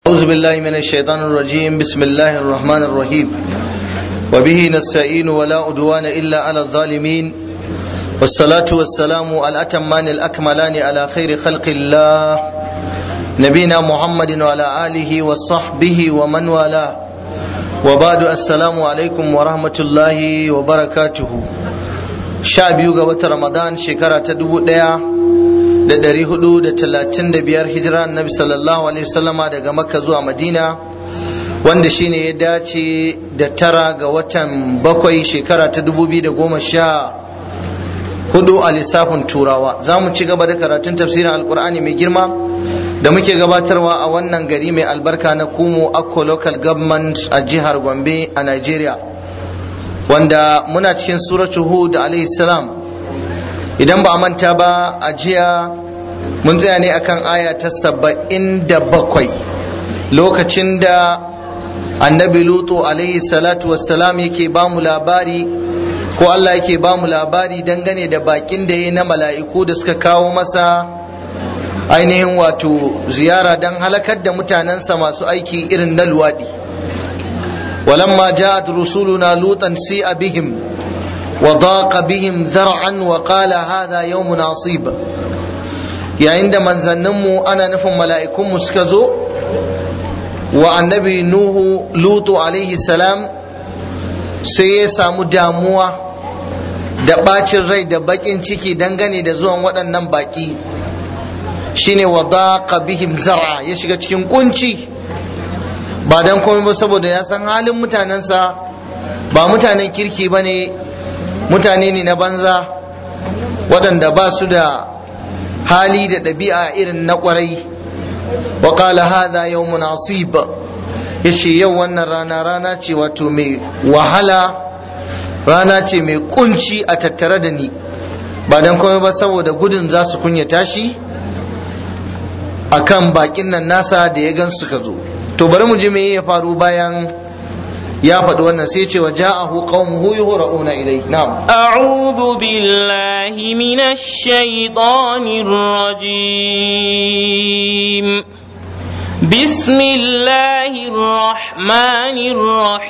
أعوذ بالله من الشيطان الرجيم بسم الله الرحمن الرحيم وبه نستعين ولا عدوان إلا على الظالمين والصلاة والسلام الأتمان الأكملان على خير خلق الله نبينا محمد وعلى آله وصحبه ومن والاه وبعد السلام عليكم ورحمة الله وبركاته شعب يوغا رمضان شكرا تدبو da ɗari hudu da talatin da biyar hijira annabi sallallahu alaihi wasallama daga makka zuwa madina wanda shine ya dace da tara ga watan bakwai shekara ta dubu biyu da goma sha hudu a lissafin turawa za mu ci gaba da karatun tafsirin alkur'ani mai girma da muke gabatarwa a wannan gari mai albarka na kumo akko local government a jihar gombe a nigeria wanda muna cikin suratu hud alaihi salam idan ba a manta ba a jiya mun tsaya ne akan aya ta saba'in da bakwai lokacin da annabi lutu alaihi salatu wassalam yake ba mu labari ko Allah yake ba mu labari dangane da bakin da ya na mala'iku da suka kawo masa ainihin wato ziyara don halakar da mutanensa masu aiki irin na luwaɗi walamma ja'at rusuluna lutan si'a bihim وضاق بهم ذرعا وقال هذا يوم عصيب yayin da manzanninmu ana nufin mala'ikunmu suka zo wa annabi nuhu lutu alaihi salam sai ya samu damuwa da ɓacin rai da baƙin ciki dangane da zuwan waɗannan baƙi shine wa daqa bihim zar'a ya shiga cikin kunci ba dan komai ba saboda ya san halin mutanensa ba mutanen kirki ba ne mutane ne na banza waɗanda ba su da hali da ɗabi'a irin na ƙwarai wa qala hadha yawmun asib yace yau wannan rana rana ce wato mai wahala rana ce mai kunci a tattare da ni ba dan komai ba saboda gudun za su kunyata shi akan bakin nan nasa da ya gan suka zo to bari mu ji me ya faru bayan ya faɗi wannan sai ce wa ja'ahu qaumuhu yuhra'una ilai na'am a'udhu billahi minash shaitanir rajim bismillahir rahmanir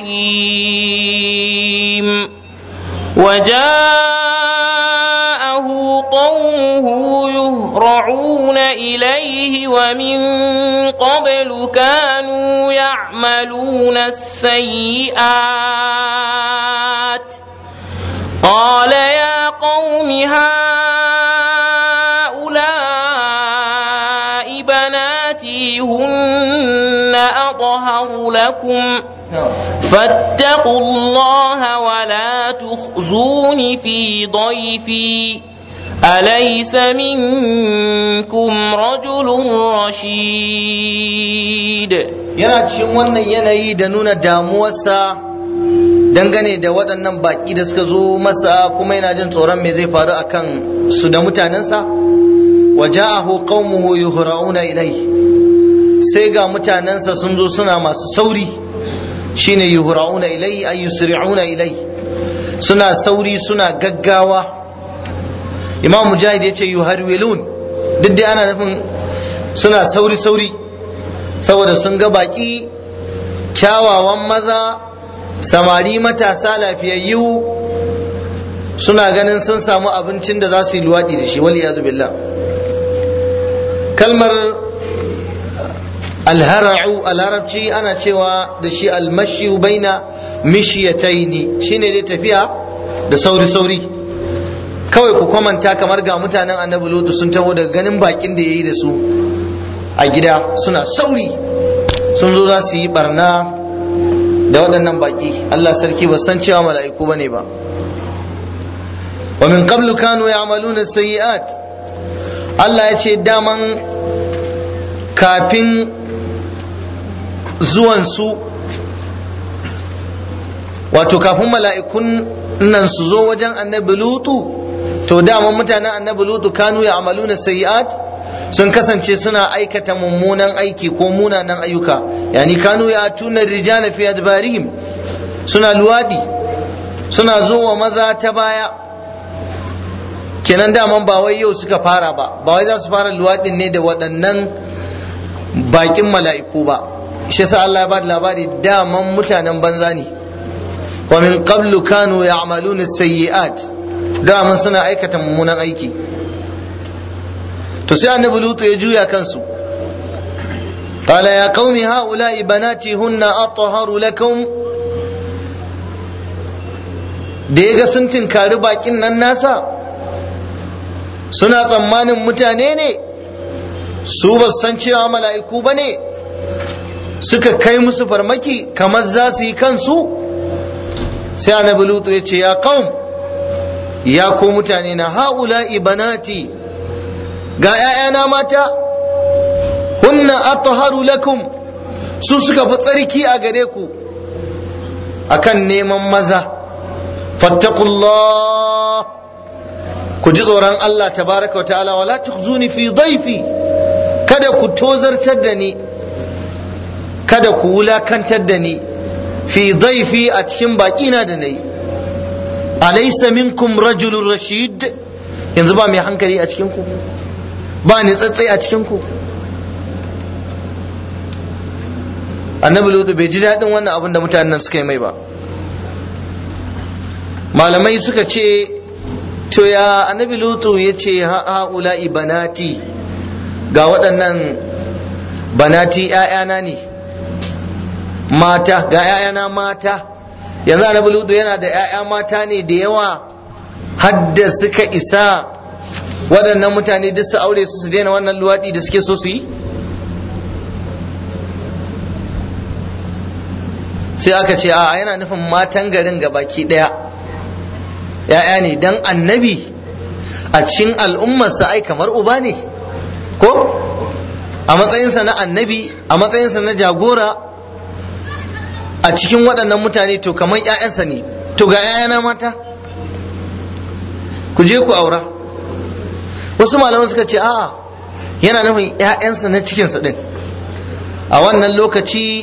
rahim وجاءه قومه يهرعون إليه ومن قبل كانوا يعملون السيئات قال يا قوم هؤلاء بناتي هن أطهر لكم فاتقوا الله ولا تخزون في ضيفي أليس منكم رجل رشيد yana cikin wannan yanayi da nuna damuwarsa dangane da waɗannan baƙi da suka zo masa kuma yana jin tsoron me zai faru a kan su da mutanensa wa ja'ahu qaumuhu yuhra'una ilai sai ga mutanensa sun zo suna masu sauri shine yuhra'una ilai ay yusri'una ilai suna sauri suna gaggawa imam mujahid yace yuharwilun duk dai ana nufin suna sauri sauri saboda sun ga baki kyawawan maza samari matasa lafiyayyu suna ganin sun samu abincin da za su yi luwaɗi da shi wali billah kalmar alhara'u a larabci ana cewa da shi almashi baina mishiyataini shine dai tafiya da sauri sauri kawai ku kwamanta kamar ga mutanen annabi lutu sun taho daga ganin bakin da ya yi da su a gida suna sauri sun zo za su yi barna da waɗannan baki Allah sarki ba san cewa mala'iku bane ba wa min qablu kanu ya'maluna sayyi'at Allah ya ce daman kafin zuwansu wato kafin mala'ikun nan su zo wajen annabi lutu to daman mutanen annabi lutu kanu ya amaluna sayi'at sun kasance suna aikata mummunan aiki ko munanan ayyuka yani kanu ya tuna rijala fi adbarihim suna luwadi suna zo wa maza ta baya kenan daman ba wai yau suka fara ba ba wai za su fara luwadin ne da waɗannan bakin mala'iku ba shi sa Allah ya ba da labari daman mutanen banza ne wa min qablu kanu ya'maluna sayyi'at daman suna aikata mummunan aiki to sai annabi lutu ya juya kansu قال يا قوم هؤلاء بناتي هن أطهر لكم da ya ga sun tinkari bakin nan nasa suna tsammanin mutane ne su ba san cewa mala'iku ba ne suka kai musu farmaki kamar za su yi kansu sai annabi lutu ya ce ya qaum ya ko mutane na haula ibanati ga 'ya'yana mata hunna atharu lakum su suka fi tsarki a gare ku akan neman maza fattaqullah ku ji tsoron Allah tabaraka wa ta'ala wala tukhzuni fi dhaifi kada ku tozartar da ni kada ku wulakantar da ni fi dhaifi a cikin baƙina da nayi alaysa minkum rajulun rashid yanzu ba mai hankali a cikin ku ba ni tsatsai a cikin ku annabi lutu bai ji daɗin wannan abin da mutanen suka yi mai ba malamai suka ce to ya annabi lutu ya ce ha'ula'i banati ga waɗannan banati ‘ya'yana ne mata ga ‘ya'yana mata yanzu annabi lutu yana da ‘ya'ya mata ne da yawa hadda suka isa waɗannan mutane duk su aure su su daina wannan luwaɗi da suke so su yi sai aka ce a yana nufin matan garin ga baki ɗaya ‘ya'ya ne dan annabi a cikin al'ummarsa ai kamar uba ne ko a matsayinsa na annabi a matsayinsa na jagora a cikin waɗannan mutane to kamar ‘ya'yansa ne to ga ‘ya'yana mata ku je ku aura wasu malaman suka ce a'a yana nufin ‘ya'yansa na cikinsa ɗin a wannan lokaci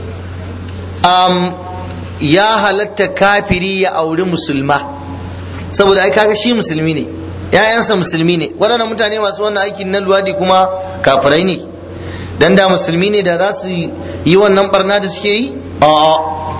ya halatta kafiri ya auri musulma saboda ai kaga shi musulmi ne ‘ya'yansa musulmi ne waɗannan mutane masu wannan aikin na luwadi kuma kafirai ne dan da musulmi ne da za su yi wannan barna da suke yi a'a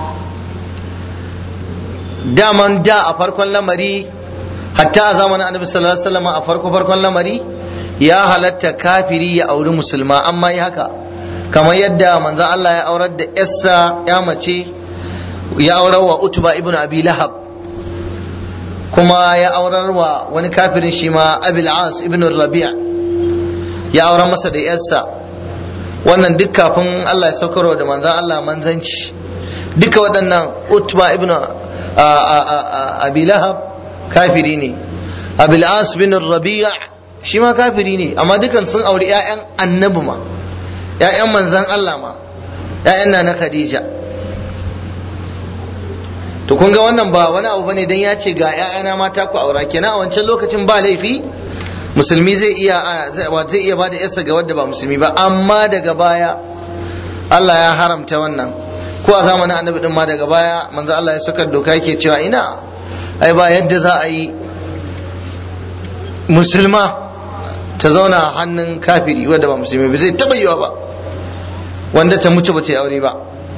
daman da a farkon lamari hatta a zamanin annabi sallallahu alaihi wasallam a farko farkon lamari ya halatta kafiri ya auri musulma amma yi haka kamar yadda manzon Allah ya aurar da yarsa ya mace ya aurar wa utba ibn abi lahab kuma ya aurar wa wani kafirin shi ma abil as ibn rabi'a ya aurar masa da yarsa wannan duk kafin Allah ya saukarwa da manzon Allah manzanci duka waɗannan utba ibn abi lahab kafiri ne abil as bin rabi'a shi ma kafiri ne amma dukan sun auri 'ya'yan annabi ma 'ya'yan manzan Allah ma 'ya'yan na na khadija to kun ga wannan ba wani abu bane dan ya ce ga 'ya'yana mata ku aura kenan a wancan lokacin ba laifi musulmi zai iya zai iya bada yarsa ga wadda ba musulmi ba amma daga baya Allah ya haramta wannan ko a zamanin annabi din ma daga baya manzo Allah ya saka doka yake cewa ina ai ba yadda za a yi musulma ta zauna hannun kafiri wadda ba musulmi ba zai taba yiwa ba wanda ta mutu ba ta yi aure ba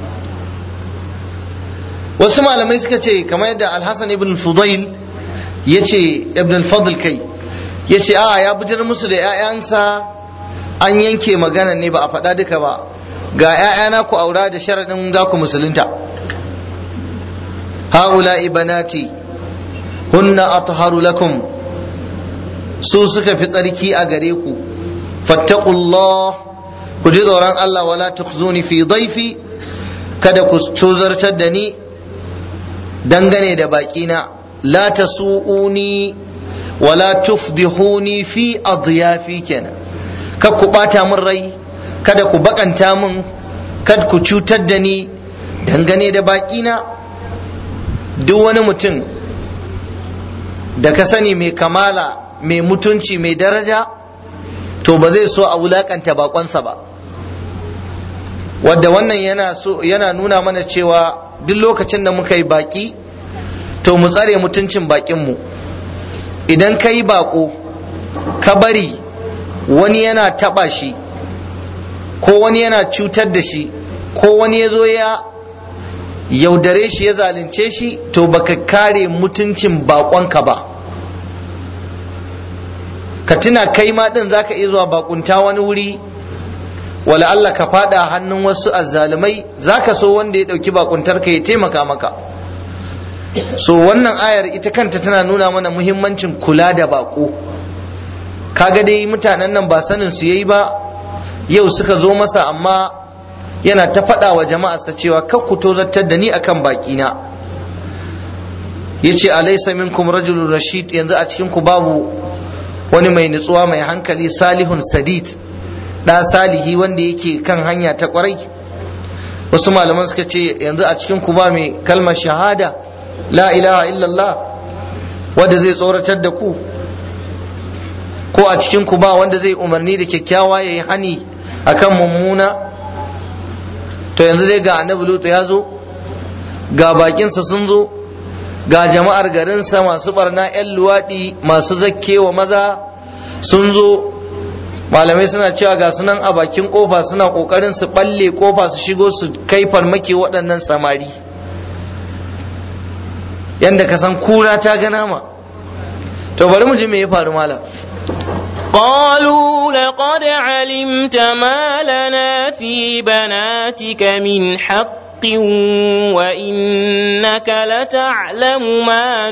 wasu malamai suka ce kamar yadda alhassan ibn fudail ya ce ibn al-fadl kai ya ce a ya bujar musu da 'ya'yansa an yanke magana ne ba a faɗa duka ba ga 'ya'yana ku aura da sharaɗin za ku musulunta ha'ula ibanati hunna atharu lakum su suka fi tsarki a gare ku fattaqullah ku ji tsoron Allah wala tukhzuni fi dhaifi kada ku tozartar da ni dangane da baƙina la tasu'uni wala tufdihuni fi adyafi kenan kad ku bata min rai kada ku bakanta min kad ku cutar da ni dangane da baƙina duk wani mutum da ka sani mai kamala mai mutunci mai daraja to ba zai so a wulakanta bakonsa ba wadda wannan yana so yana nuna mana cewa duk lokacin da muka yi baki to mu tsare mutuncin bakinmu idan ka yi bako ka bari wani yana taba shi ko wani yana cutar da shi ko wani ya zo ya yaudare shi ya zalunce shi to baka kare mutuncin bakonka ba ka tuna kai ma din zaka iya zuwa bakunta wani wuri wala Allah ka fada hannun wasu azzalumai zaka so wanda ya dauki bakuntar ka ya taimaka maka so wannan ayar ita kanta tana nuna mana muhimmancin kula da bako kaga dai mutanen nan ba sanin su yayi ba yau suka zo masa amma yana ta faɗa wa jama'arsa cewa kar ku tozartar da ni akan baƙina yace alaysa minkum rajulun rashid yanzu a cikin ku babu wani mai nutsuwa mai hankali salihun sadid da salihi wanda yake kan hanya ta kwarai wasu malaman suka ce yanzu a cikin ku ba mai kalmar shahada la ilaha illallah wanda zai tsoratar da ku ko a cikin ku ba wanda zai umarni da kyakkyawa yayi hani akan mummuna to yanzu dai ga annabi lutu ya zo ga bakinsa sun zo ga jama'ar garinsa masu barna 'yan luwaɗi masu zakkewa maza sun zo malamai suna cewa ga sunan a bakin kofa suna kokarin su balle kofa su shigo su kai farmaki waɗannan samari yadda ka san kura ta ga nama to bari mu ji me ya faru malam قالوا لقد علمت ما لنا في بناتك من حق وإنك لتعلم ما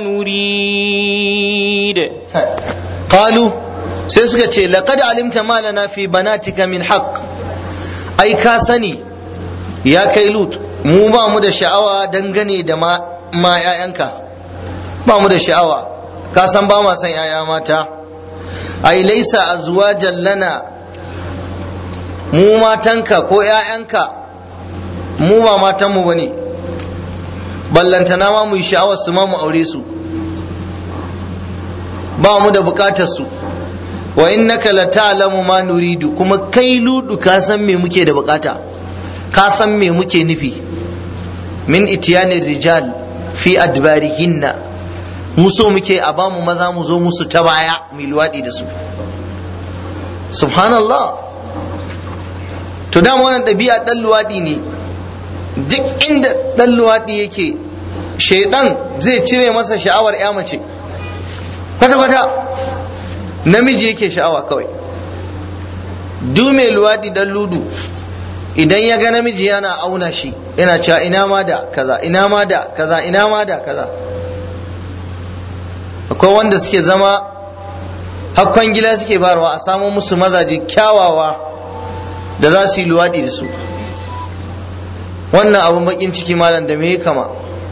نريد قالوا sai suka ce laqad alimta ma lana fi banatika min haqq ai ka sani ya kai lut mu ba mu da sha'awa dangane da ma ma ƴaƴanka ba mu da sha'awa ka san ba ma san ƴaƴa mata ai laisa azwajan lana mu matanka ko ƴaƴanka mu ba matanmu bane ballantana ma mu yi sha'awar su ma mu aure su ba mu da bukatar su wa innaka la ta'lamu ma nuridu kuma kai ludu ka san me muke da bukata ka san me muke nufi min itiyani rijal fi adbarihinna mu so muke a bamu maza mu zo musu ta baya mu luwadi da su subhanallah to dama wannan ɗabi'a ɗan luwadi ne duk inda ɗan luwadi yake shaidan zai cire masa sha'awar ya mace kwata-kwata namiji yake sha'awa kawai du mai luwaɗi dan ludu idan ya ga namiji yana auna shi yana cewa ina ma da kaza ina ma da kaza ina ma da kaza akwai wanda suke zama hakkan gila suke barwa a samo musu mazaje kyawawa da za su yi luwaɗi da su wannan abin bakin ciki malam da me kama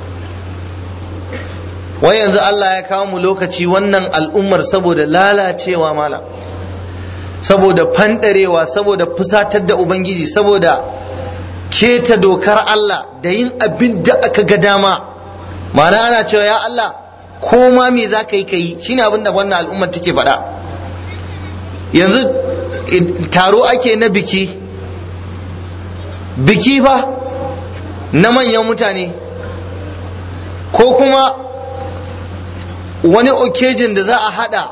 wai yanzu Allah ya kawo mu lokaci wannan al'ummar saboda lalacewa mala saboda fandarewa saboda fusatar da ubangiji saboda keta dokar Allah da yin abin da aka ga dama ma'ana ana cewa ya Allah ko ma me za ka yi ka yi shine abin da wannan al'ummar take faɗa yanzu taro ake na biki biki fa na manyan mutane ko kuma wani occasion da za a hada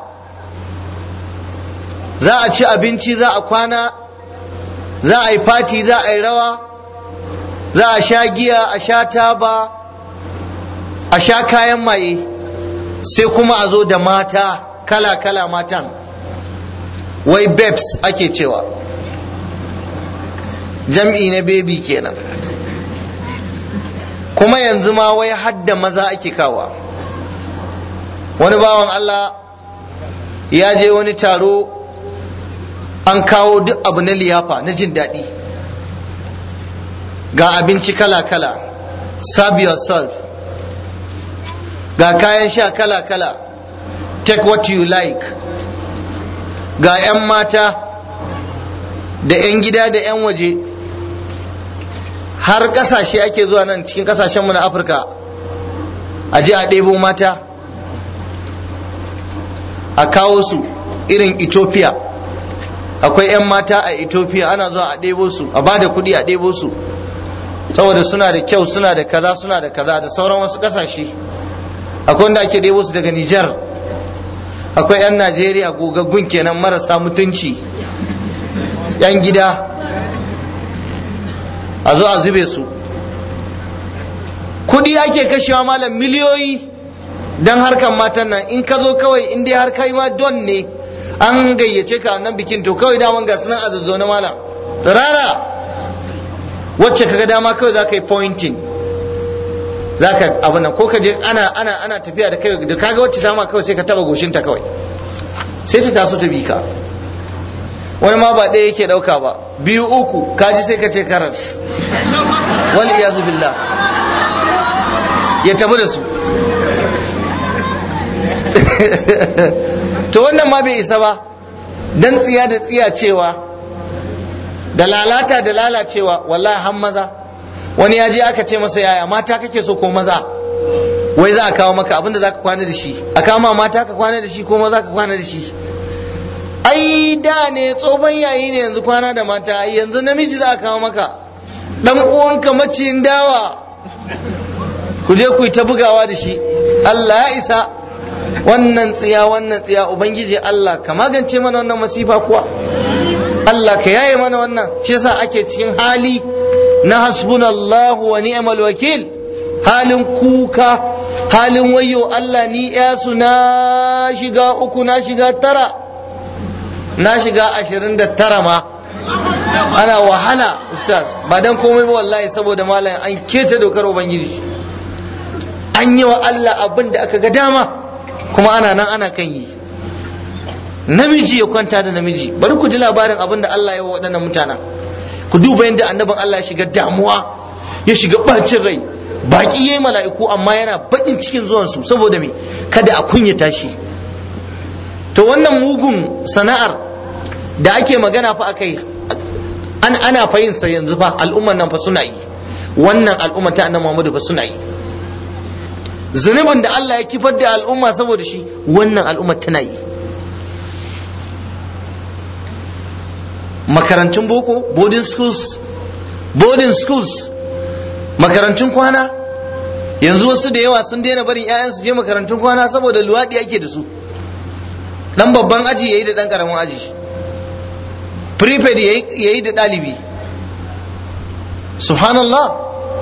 za a ci abinci za a kwana za a yi fati za a yi rawa za a sha giya a sha taba a sha kayan maye sai kuma a zo da mata kala-kala matan wai babes ake cewa jam'i na baby kenan kuma yanzu ma wai hadda maza ake kawa wani bawan Allah ya je wani taro an kawo duk abu na liyafa na jin daɗi ga abinci kala-kala serve yourself ga kayan sha kala-kala take what you like ga 'yan mata da 'yan gida da 'yan waje har ƙasashe ake zuwa nan cikin ƙasashenmu na afirka a je a ɗebo mata a kawo su irin ethiopia akwai 'yan mata a ethiopia ana zuwa a ɗebo su a ba da kuɗi a ɗebo su saboda suna da kyau suna da kaza suna da kaza da sauran wasu ƙasashe akwai wanda ake ɗebo su daga nijar akwai 'yan najeriya gogaggun kenan marasa mutunci 'yan gida a zo a zube su kudi ake kashewa malam miliyoyi don harkan matan nan in ka zo kawai in dai har kai ma don ne an gayyace ka nan bikin to kawai daman ga sunan azazzo na malam tsirara wacce kaga dama kawai za ka yi pointing za ka abin nan ko ka je ana ana ana tafiya da kai da kaga wacce ta ma kawai sai ka taba goshinta kawai sai ta taso ta bi ka wani ma ba ɗaya yake ɗauka ba biyu uku kaji sai ka ce karas wal iyazu billah ya tafi da su to wannan ma bai isa ba dan tsiya da tsiya cewa da lalata da lalacewa wallahi har maza wani ya je aka ce masa yaya mata kake so ko maza wai za a kawo maka abinda za ka kwana da shi a kama mata ka kwana da shi ko maza ka kwana da shi ai da ne tsohon yayi ne yanzu kwana da mata yanzu namiji za a kawo maka dan uwanka maciyin dawa ku je ku yi ta bugawa da shi Allah ya isa wannan tsiya wannan tsiya ubangiji Allah ka magance mana wannan masifa kuwa Allah ka yaye mana wannan shi yasa ake cikin hali na hasbunallahu wa ni'mal wakil halin kuka halin wayo Allah ni yasu na shiga uku na shiga tara na shiga ashirin da tara ma ana wahala ustaz ba dan komai ba wallahi saboda malam an keta dokar ubangiji an yi wa Allah abin da aka ga dama kuma ana nan ana kan yi namiji ya kwanta da namiji bari ku ji labarin abin da Allah ya wa waɗannan mutanen ku duba yadda annabin Allah ya shiga damuwa ya shiga bacin rai baki yayi mala'iku amma yana baƙin cikin zuwansu saboda me kada a kunyata shi to wannan mugun sana'ar da ake magana fa akai an ana fayin sa yanzu fa al'umman nan fa suna yi wannan al'umma ta annabi Muhammadu fa suna yi zunubin da Allah ya kifar da al'umma saboda shi wannan al'umma tana yi makarantun boko boarding schools boarding schools makarantun kwana yanzu wasu da yawa sun daina barin 'ya'yan su je makarantun kwana saboda luwaɗi ake da su dan babban aji yayi da dan karamin aji prepaid yayi da ɗalibi subhanallah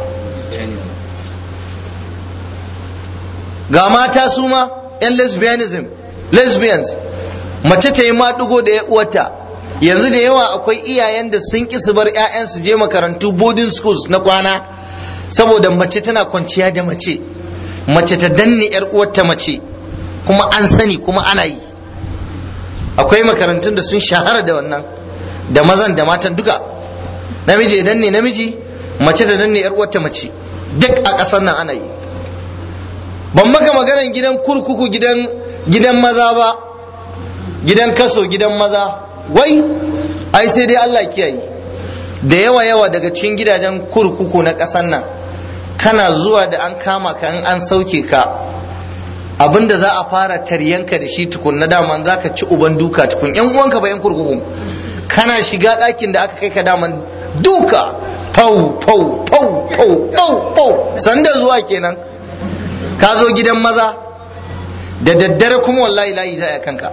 ga mata su ma 'yan lesbianism lesbians mace ta yi maɗigo da ya uwata yanzu da yawa akwai iyayen da sun ƙi su bar 'ya'yansu je makarantu boarding schools na kwana saboda mace tana kwanciya da mace mace ta danne 'yar uwarta mace kuma an sani kuma ana yi akwai makarantun da sun shahara da wannan da mazan da matan duka namiji ya danne namiji mace da danne 'yar uwarta mace duk a ƙasar nan ana yi ban maka maganan gidan kurkuku gidan gidan maza ba gidan kaso gidan maza wai ai sai dai Allah kiyaye da yawa yawa daga cikin gidajen kurkuku na ƙasar nan kana zuwa da an kama ka in an sauke ka abinda za a fara taryanka da shi tukun na daman za ka ci uban duka tukun yan uwanka ba yan kurkuku kana shiga ɗakin da aka kai ka daman duka fau fau fau fau fau fau sanda zuwa kenan ka zo gidan maza da daddare kuma wallahi layi za a kanka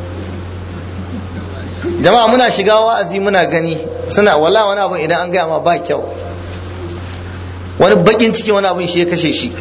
jama'a muna shiga wa'azi muna gani suna wala wani abin idan an gaya ma ba kyau wani bakin ciki wani abin shi ya kashe shi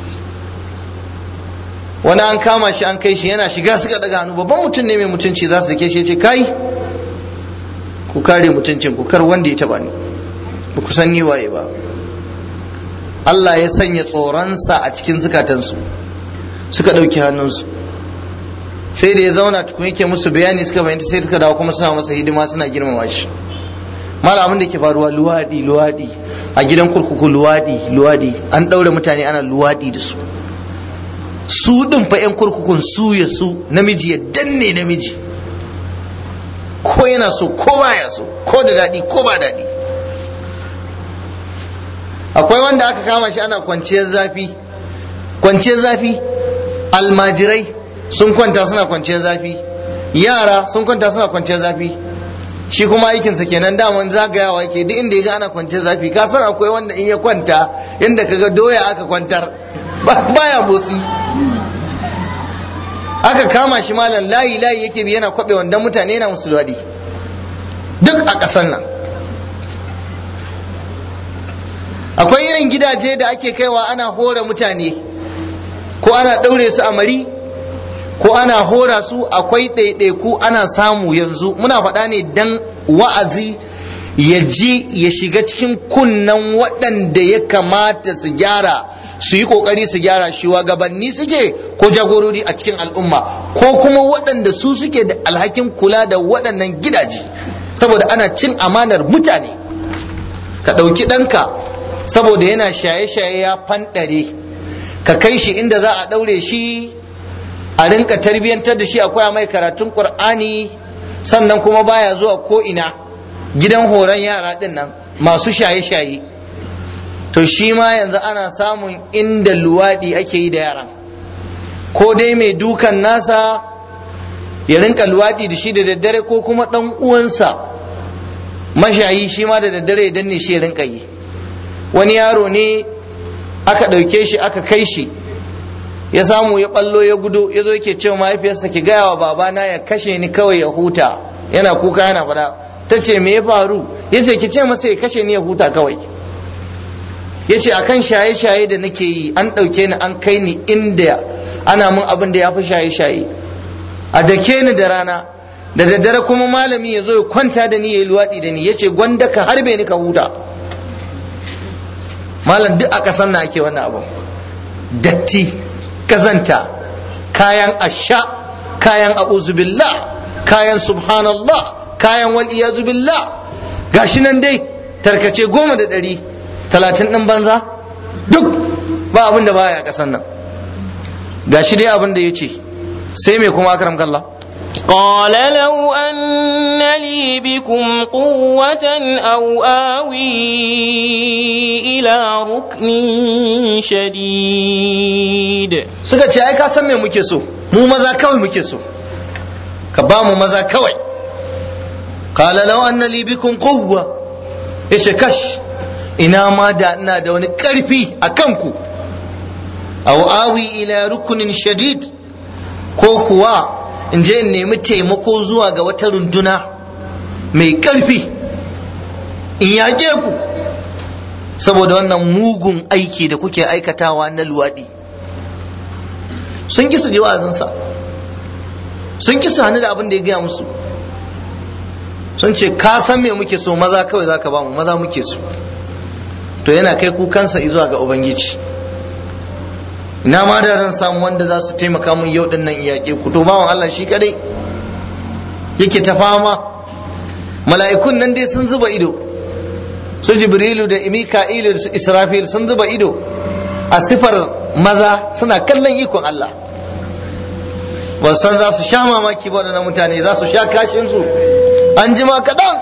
wani an kama shi an kai shi yana shiga suka daga hannu babban mutum ne mai mutunci za su dake shi ya ce kai ku kare mutuncin ku kar wanda ya taba ni ba ku san ni waye ba Allah ya sanya tsoronsa a cikin zukatansu suka ɗauki hannunsu sai da ya zauna tukun yake musu bayani suka bayanta sai suka dawo kuma suna masa hidima suna girmama shi malamin da ke faruwa luwadi luwadi a gidan kurkuku luwadi luwadi an ɗaure mutane ana luwadi da su su ɗin fa 'yan kurkukun su ya su namiji ya danne namiji ko yana so ko baya so ko da daɗi ko ba daɗi akwai wanda aka kama shi ana kwanciyar zafi kwanciyar zafi almajirai sun kwanta suna kwanciyar zafi yara sun kwanta suna kwanciyar zafi shi kuma aikinsa kenan daman zagayawa yake duk inda ya ga ana kwanciyar zafi ka san akwai wanda in ya kwanta inda kaga doya aka kwantar baya motsi aka kama shi malam layi layi yake bi yana kwabe wanda mutane yana musu daɗi duk a ƙasar nan akwai irin gidaje da ake kaiwa ana hora mutane ko ana ɗaure su a mari ko ana hora su akwai ɗaiɗaiku ana samu yanzu muna faɗa ne dan wa'azi ya ji ya shiga cikin kunnan waɗanda ya kamata su gyara su yi ƙoƙari su gyara shi gabanni suke ko jagorori a cikin al'umma ko kuma waɗanda su suke da alhakin kula da waɗannan gidaje saboda ana cin amanar mutane ka ɗauki ɗanka saboda yana shaye-shaye ya fanɗare ka kai shi inda za a ɗaure shi a rinka tarbiyyantar da shi akwai mai karatun ƙur'ani sannan kuma baya zuwa ko ina gidan horon yara ɗin nan masu shaye-shaye to shi ma yanzu ana samun inda luwaɗi ake yi da yaran ko dai mai dukan nasa ya rinka luwaɗi da shi da daddare ko kuma ɗan uwansa mashayi shi ma da daddare ya danne shi ya rinka yi wani yaro ne aka ɗauke shi aka kai shi ya samu ya ɓallo ya gudu ya zo yake cewa mahaifiyarsa ki gaya wa babana ya kashe ni kawai ya huta yana kuka yana faɗa ta ce me ya faru ya ce ki ce masa ya kashe ni ya huta kawai ya ce akan shaye-shaye da nake yi an ɗauke ni an kai ni inda ana mun abin da ya fi shaye-shaye a dake ni da rana da daddare kuma malami ya zo ya kwanta da ni ya yi luwaɗi da ni ya ce gwanda ka harbe ni ka huta malam duk a ƙasar na ake wannan abin datti kazanta kayan asha kayan a'uzubillah kayan subhanallah kayan wal billah gashi nan dai tarkace goma da ɗari talatin ɗin banza duk ba abin da baya ƙasan nan gashi dai abin da ya ce sai mai kuma akaram kallah قال لو أن لي بكم قوة أو آوي إلى ركن شديد suka ce ai ka san me muke so mu maza kawai muke so ka ba mu maza kawai qala law anna li bikum quwwa yace kash ina ma da ina da wani karfi a kanku aw awi ila rukunin shadid ko kuwa in je in nemi taimako zuwa ga wata runduna mai karfi in yaƙe ku saboda wannan mugun aiki da kuke aikatawa na luwaɗi sun kisa ji wa'azinsa sun kisa hannu da abin da ya gaya musu sun ce ka san me muke so maza kawai zaka ba mu maza muke so to yana kai kukansa zuwa ga ubangiji ina ma da zan samu wanda za su taimaka mun yau din nan yaƙe ku to bawan Allah shi kadai yake ta fama mala'ikun nan dai sun zuba ido su jibrilu da mika'ilu da israfil sun zuba ido a sifar maza suna kallon ikon Allah ba san za su sha mamaki ba waɗannan mutane za su sha kashinsu an jima kaɗan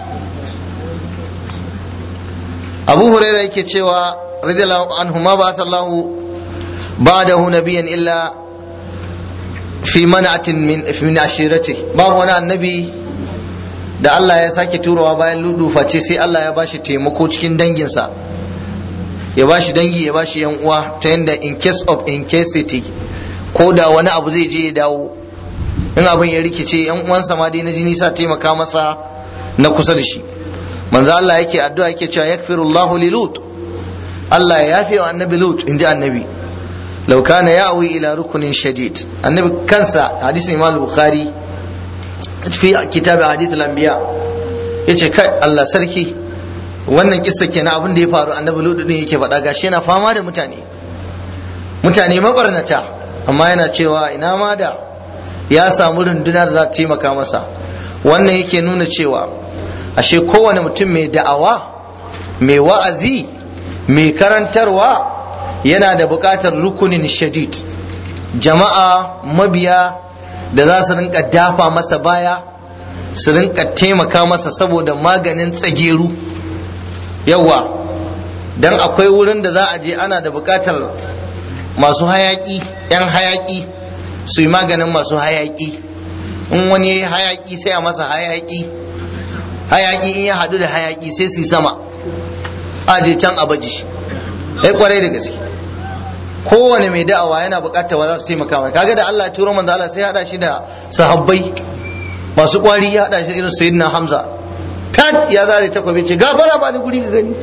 abu huraira yake cewa radiyallahu anhu ma ba Allah ba'dahu nabiyyan illa fi man'atin min min ashirati babu wani annabi da Allah ya sake turowa bayan ludu face sai Allah ya bashi taimako cikin danginsa ya bashi dangi ya bashi yan uwa ta yanda in case of incasity ko da wani abu zai je ya dawo in abin ya rikice yan uwansa ma dai na jini sa taimaka masa na kusa da shi manzo Allah yake addu'a yake cewa yakfirullahu li lut Allah ya yafe wa annabi lut inji annabi law kana ya'wi ila rukunin shadid annabi kansa hadisin imam bukhari fi kitab hadith al-anbiya yace kai Allah sarki wannan kissa kenan abin da ya faru annabi lut din yake faɗa gashi yana fama da mutane mutane mabarnata amma yana cewa ina ma da ya samu runduna da za ta taimaka masa wannan yake nuna cewa ashe kowane mutum mai da'awa mai wa'azi mai karantarwa yana da buƙatar rukunin shadid jama'a mabiya da za su rinka dafa masa baya su rinka taimaka masa saboda maganin tsageru yawa don akwai wurin da za a je ana da buƙatar masu hayaƙi 'yan hayaƙi su yi maganin masu hayaƙi in wani ya yi hayaƙi sai a masa hayaƙi hayaƙi in ya haɗu da hayaƙi sai su yi sama a je can a baji ya kwarai da gaske kowane mai da'awa yana buƙatar wa za su taimaka mai kaga da Allah turo manzo Allah sai haɗa shi da sahabbai masu ƙwari ya haɗa shi irin sayyidina Hamza fat ya zare takwabi ce gafara ba ni guri ka gani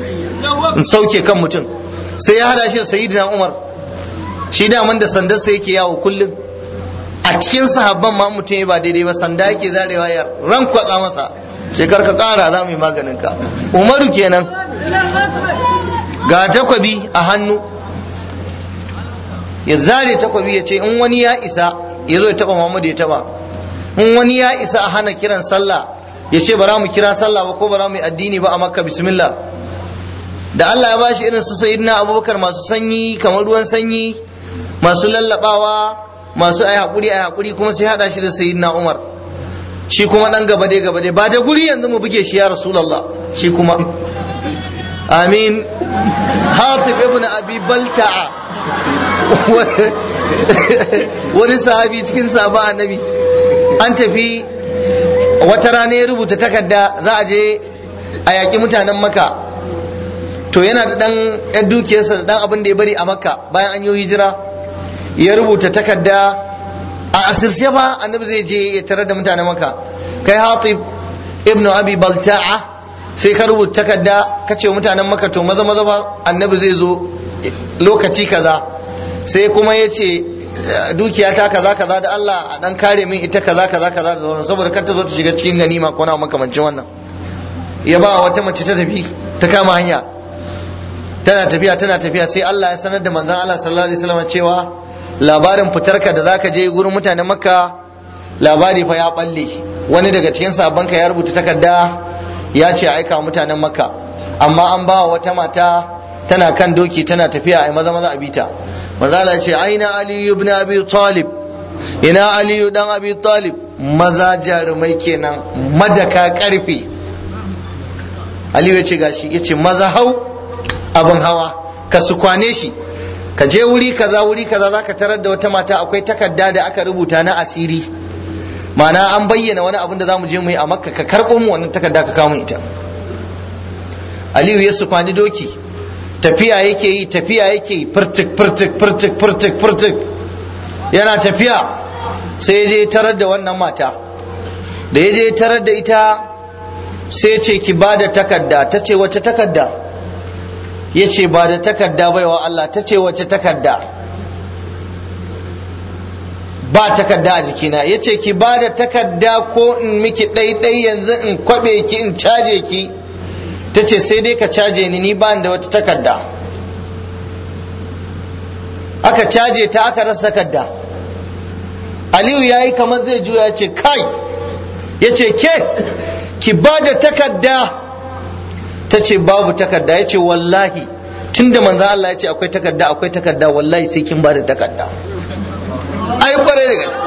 in sauke kan mutum sai ya hada shi da sayyidina umar shi daman da sandarsa yake yawo kullum a cikin sahabban ma mutum ya ba daidai ba sanda yake zarewa ya ran kwatsa masa shekar ka kara za mu yi maganin ka umaru kenan ga takwabi a hannu ya zare takwabi ya ce in wani ya isa ya zo ya taba muhammadu ya taba in wani ya isa a hana kiran sallah ya ce bara mu kira sallah ba ko bara mu yi addini ba a makka bismillah da Allah ya bashi irin su sayyidina abubakar masu sanyi kamar ruwan sanyi masu lallabawa masu ai hakuri ai hakuri kuma sai hada shi da sayyidina umar shi kuma dan gaba dai gaba dai ba da guri yanzu mu buge shi ya rasulullah shi kuma amin hatib ibn abi balta'a wani sahabi cikin sahaba annabi an tafi wata rana ya rubuta takarda za a je a yaƙi mutanen maka to yana da dan yan dukiyarsa da dan abin da ya bari a makka bayan an yi hijira ya rubuta takarda a asirce fa annabi zai je ya tarar da mutanen makka kai hatib ibnu abi balta'a sai ka rubuta takarda ka ce mutanen makka to maza maza fa annabi zai zo lokaci kaza sai kuma ya ce dukiya ta kaza kaza da Allah a dan kare min ita kaza kaza kaza da sauran saboda kar ta zo ta shiga cikin ganima ko na makamancin wannan ya ba wata mace ta tafi ta kama hanya tana tafiya tana tafiya sai Allah ya sanar da manzon Allah sallallahu alaihi wasallam cewa labarin fitarka da zaka je gurin mutanen makka labari fa ya balle wani daga cikin sabanka ya rubuta takarda ya ce aika mutanen makka amma an ba wata mata tana kan doki tana tafiya a maza maza a bita manzo Allah ya ce aina ali ibn abi talib ina ali dan abi talib maza jarumai kenan madaka karfe aliyu ya ce gashi ya ce maza hau abin hawa ka su kwane shi ka je wuri kaza wuri kaza za ka tarar da wata mata akwai takarda da aka rubuta na asiri ma'ana an bayyana wani abin da za mu je mu yi a makka ka karɓo mu wannan takarda ka kawo ita aliyu ya su kwani doki tafiya yake yi tafiya yake yi furtuk furtuk furtuk furtuk furtuk yana tafiya sai ya je tarar da wannan mata da ya je tarar da ita sai ce ki ba da takarda ta ce wace takarda ya ce ba da takarda baiwa Allah ta ce wace takarda ba takarda a jikina ya ce ki ba da takarda ko in miki ɗaiɗai yanzu in kwaɓe ki in caje ki ta ce sai dai ka caje ni ni ba da wata takarda aka caje ta aka rasa takarda aliyu ya yi kamar zai juya ce kai ya ce ke ki ba da takarda ta ce babu takarda ya ce wallahi tun da manzan Allah ya ce akwai takarda akwai takarda wallahi sai kin ba da takarda ai kwarai da gaske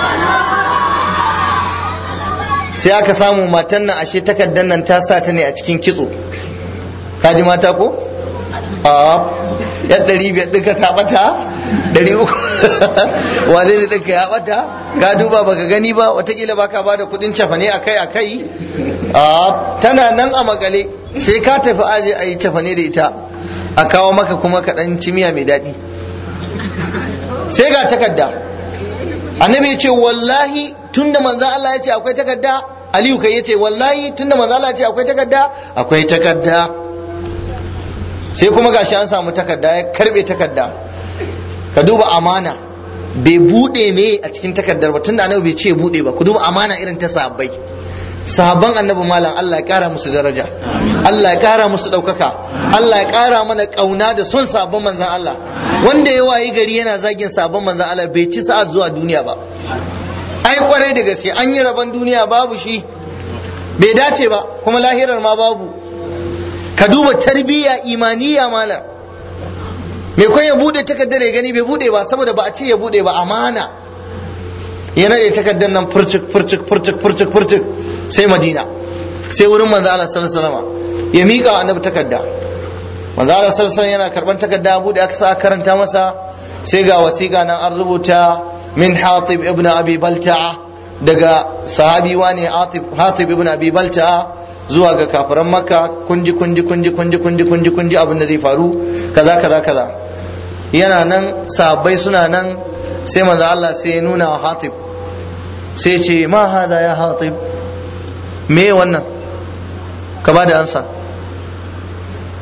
sai aka samu matan nan ashe takardar nan ta sa ta ne a cikin kitso kaji mata ko a ya ɗari biyar ɗinka ta ɓata ɗari uku wane ne ɗinka ya ɓata ka duba baka gani ba watakila baka ba da kuɗin cafane akai akai a tana nan a makale sai ka tafi aje a yi cafane da ita a kawo maka kuma kaɗan cimiya mai daɗi sai ga takarda annabi ya ce wallahi tunda manzan Allah ya ce akwai takarda aliyu kai ya ce wallahi tunda manzan Allah ya ce akwai takarda akwai takarda sai kuma gashi an samu takarda ya karbe takarda ka duba amana bai bude me a cikin takardar ba tunda annabi bai ce bude ba ku duba amana irin ta sahabbai sahabban annabi malam Allah ya kara musu daraja Allah ya kara musu ɗaukaka Allah ya kara mana ƙauna da son sabon manzan Allah wanda ya wayi gari yana zagin sabon manzan Allah bai ci sa'ad zuwa duniya ba ai kwarai da gaske an yi rabon duniya babu shi bai dace ba kuma lahirar ma babu ka duba tarbiyya imaniya malam me kun ya bude takardar ya gani bai bude ba saboda ba a ce ya bude ba amana ya nade takardar nan furcik furcik furcik furcik furcik sai madina sai wurin manzo Allah sallallahu alaihi wasallam ya mika wa annabi takarda manzo Allah sallallahu alaihi yana karban takarda bude aka sa karanta masa sai ga wasiƙa nan an rubuta min Hatib ibn Abi Balta'a daga sahabi wani Hatib ibn Abi Balta'a zuwa ga kafiran Makka kunji kunji kunji kunji kunji kunji kunji abin da zai faru kaza kaza kaza yana nan sahabbai suna nan sai manzo Allah sai ya nuna wa Hatib sai ce ma hada ya Hatib me wannan ka ba da ansa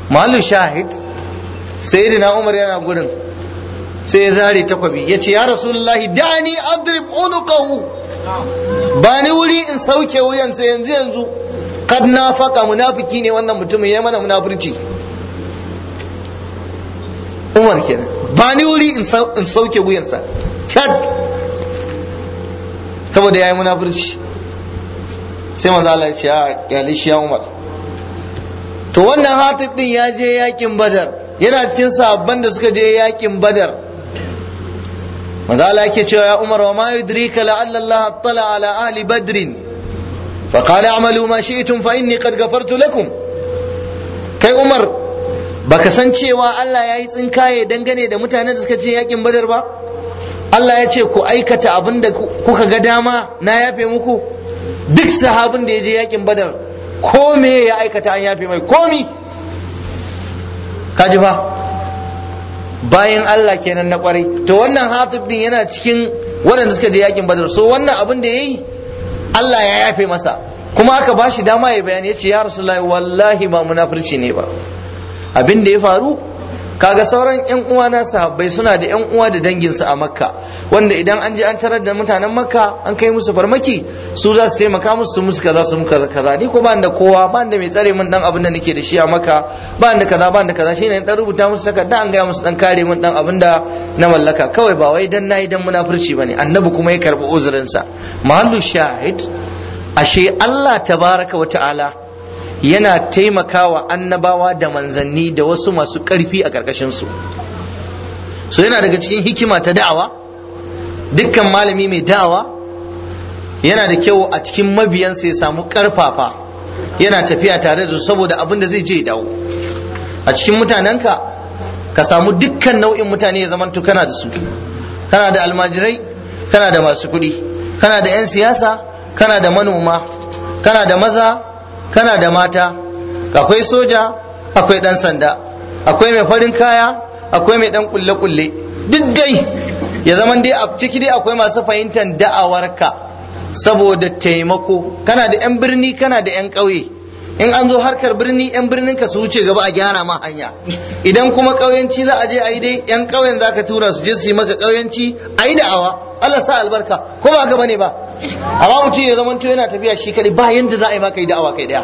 mahallu shahid sayyidina umar yana gurin sai ya zare takwabi ya ce ya rasulullahi da'ani adrib unuqahu ba ni wuri in sauke wuyansa yanzu yanzu kad nafaka munafiki ne wannan mutumin ya mana munafurci umar kenan ba ni wuri in sauke wuyansa chad saboda ya yi munafurci sai manzo Allah ya ce ya lishi ya umar to wannan hatib din ya je yakin badar yana cikin sabban da suka je yakin badar manzo Allah yake cewa ya umar wa ma yudrika la'alla Allah attala ala ahli badrin fa qala a'malu ma shi'tum fa inni qad ghafartu lakum kai umar baka san cewa Allah ya yi tsinkaye dangane da mutanen da suka je yakin badar ba Allah ya ce ku aikata abin da kuka ga dama na yafe muku duk sahabin da ya je yakin badar ko me ya aikata an yafe mai komi kaji fa bayan Allah kenan na kwarai to wannan hatib din yana cikin waɗanda suka je yakin badar so wannan abin da yayi Allah ya yafe masa kuma aka ba shi dama ya bayani ya ce ya rasulullahi wallahi ba munafurci ne ba abin da ya faru kaga sauran yan uwa na sahabbai suna da yan uwa da danginsu a makka wanda idan an je an tarar da mutanen makka an kai musu farmaki su za su taimaka musu su musu kaza su musu kaza ni ko ban da kowa ban da mai tsare min dan abin da nake da shi a makka ban da kaza ban da kaza shine dan rubuta musu takarda an gaya musu dan kare min dan abin da na mallaka kawai ba wai dan nayi dan munafurci bane annabi kuma ya karbi uzurin sa mahallu shahid ashe Allah tabaraka wa ta'ala yana taimakawa annabawa da manzanni da wasu masu ƙarfi a ƙarƙashinsu so yana daga cikin hikima ta da'awa dukkan malami mai da'awa yana da kyau a cikin mabiyansa ya samu ƙarfafa yana tafiya tare da su saboda abin da zai je dawo a cikin mutanenka ka samu dukkan nau'in mutane ya zamanto kana da su kana da almajirai kana da masu kuɗi kana da 'yan siyasa kana da manoma kana da maza kana da mata akwai soja akwai dan sanda akwai mai farin kaya akwai mai dan kulle-kulle duk dai ya zama dai a ciki dai akwai masu fahimtar da'awarka saboda taimako kana da 'yan birni kana da 'yan ƙauye in an zo harkar birni 'yan birnin ka su wuce gaba a gyara ma hanya idan kuma ƙauyenci za a je a yi dai 'yan ƙauyen za ka tura su je su yi maka ƙauyenci a yi da'awa Allah sa albarka ko ba ka bane ba amma mutum ya zama to yana tafiya shi kadai ba yanda za a yi maka yi da'awa kai daya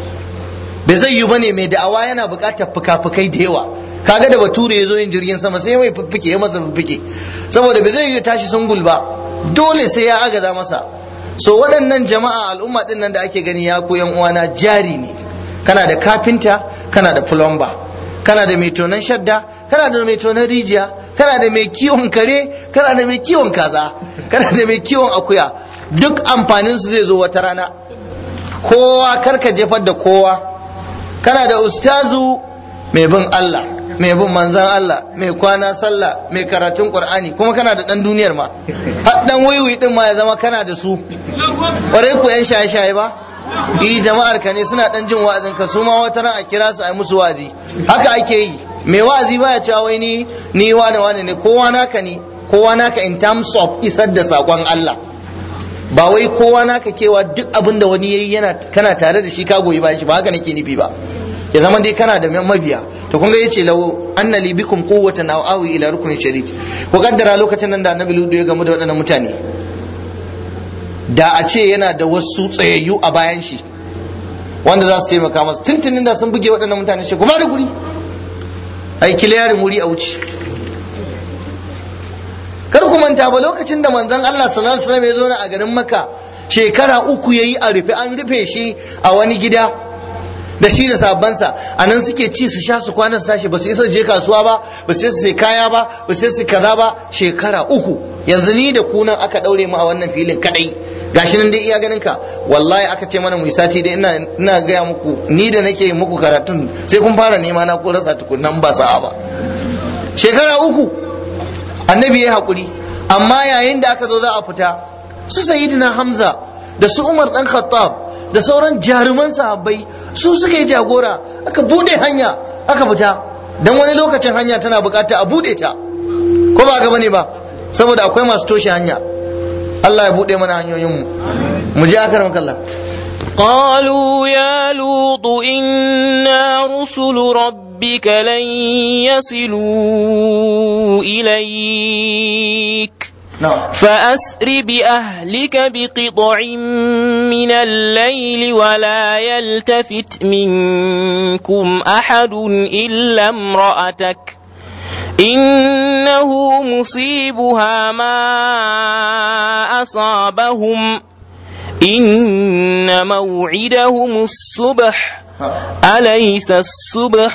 bai zai yi bane mai da'awa yana buƙatar fuka-fukai da yawa kaga da bature ya zo yin jirgin sama sai mai fiffike ya masa fiffike saboda bai zai yi tashi sungul ba dole sai ya agaza masa so waɗannan jama'a al'umma ɗin nan da ake gani ya koyan uwana jari ne kana da kafinta kana da plumber kana da mai tonon shadda kana da mai tonon rijiya kana da mai kiwon kare kana da mai kiwon kaza kana da mai kiwon akuya duk amfanin su zai zo wata rana kowa karka jefar da kowa kana da ustazu mai bin Allah mai bin manzan Allah mai kwana sallah mai karatun qur'ani kuma kana da dan duniyar ma har dan waiwai din ma ya zama kana da su ƙwarai ku yan shaye-shaye ba yi jama'ar ka ne suna dan jin wa'azin ka su ma wata ran a kira su a yi musu wa'azi haka ake yi mai wa'azi baya cewa wai ni ni wane wane ne kowa naka ne kowa naka in terms of isar da sakon Allah ba wai kowa naka kewa duk abin da wani yayi yana kana tare da shi ka goyi bayan shi ba haka nake nufi ba ya zama dai kana da mabiya to kun ga yace law anna li bikum quwwatan aw awi ila ruknin sharid ko kaddara lokacin nan da annabi ludu ya gamu da waɗannan mutane da a ce yana da wasu tsayayyu a bayan shi wanda za su taimaka masa tuntunin da sun buge waɗannan mutane shi kuma da guri ai kiliyarin wuri a wuce kar ku manta ba lokacin da manzon Allah sallallahu alaihi wasallam ya zo a garin Makka shekara uku yayi a rufe an rufe shi a wani gida da shi da sabansa a nan suke ci su sha su kwana su tashi ba su isa je kasuwa ba ba su isa sai kaya ba ba su isa kaza ba shekara uku yanzu ni da kunan aka daure mu a wannan filin kadai gashi nan dai iya ganin ka wallahi aka ce mana mu sati dai ina ina gaya muku ni da nake muku karatun sai kun fara nema na ko rasa tukunnan ba sa'a ba shekara uku annabi ya hakuri amma yayin da aka zo za a fita su sayyidina hamza da su umar dan khattab da sauran jaruman sahabbai su suka yi jagora aka bude hanya aka fita dan wani lokacin hanya tana bukata a bude ta ko ba gaba ne ba saboda akwai masu toshe hanya Allah ya bude mana hanyoyin mu mu je akaram kallah قالوا يا لوط إنا رسل ربك لن يصلوا إليك na'am فأسر بأهلك بقطع من الليل ولا يلتفت منكم أحد إلا امرأتك إنه مصيبها ما أصابهم إن موعدهم الصبح أليس الصبح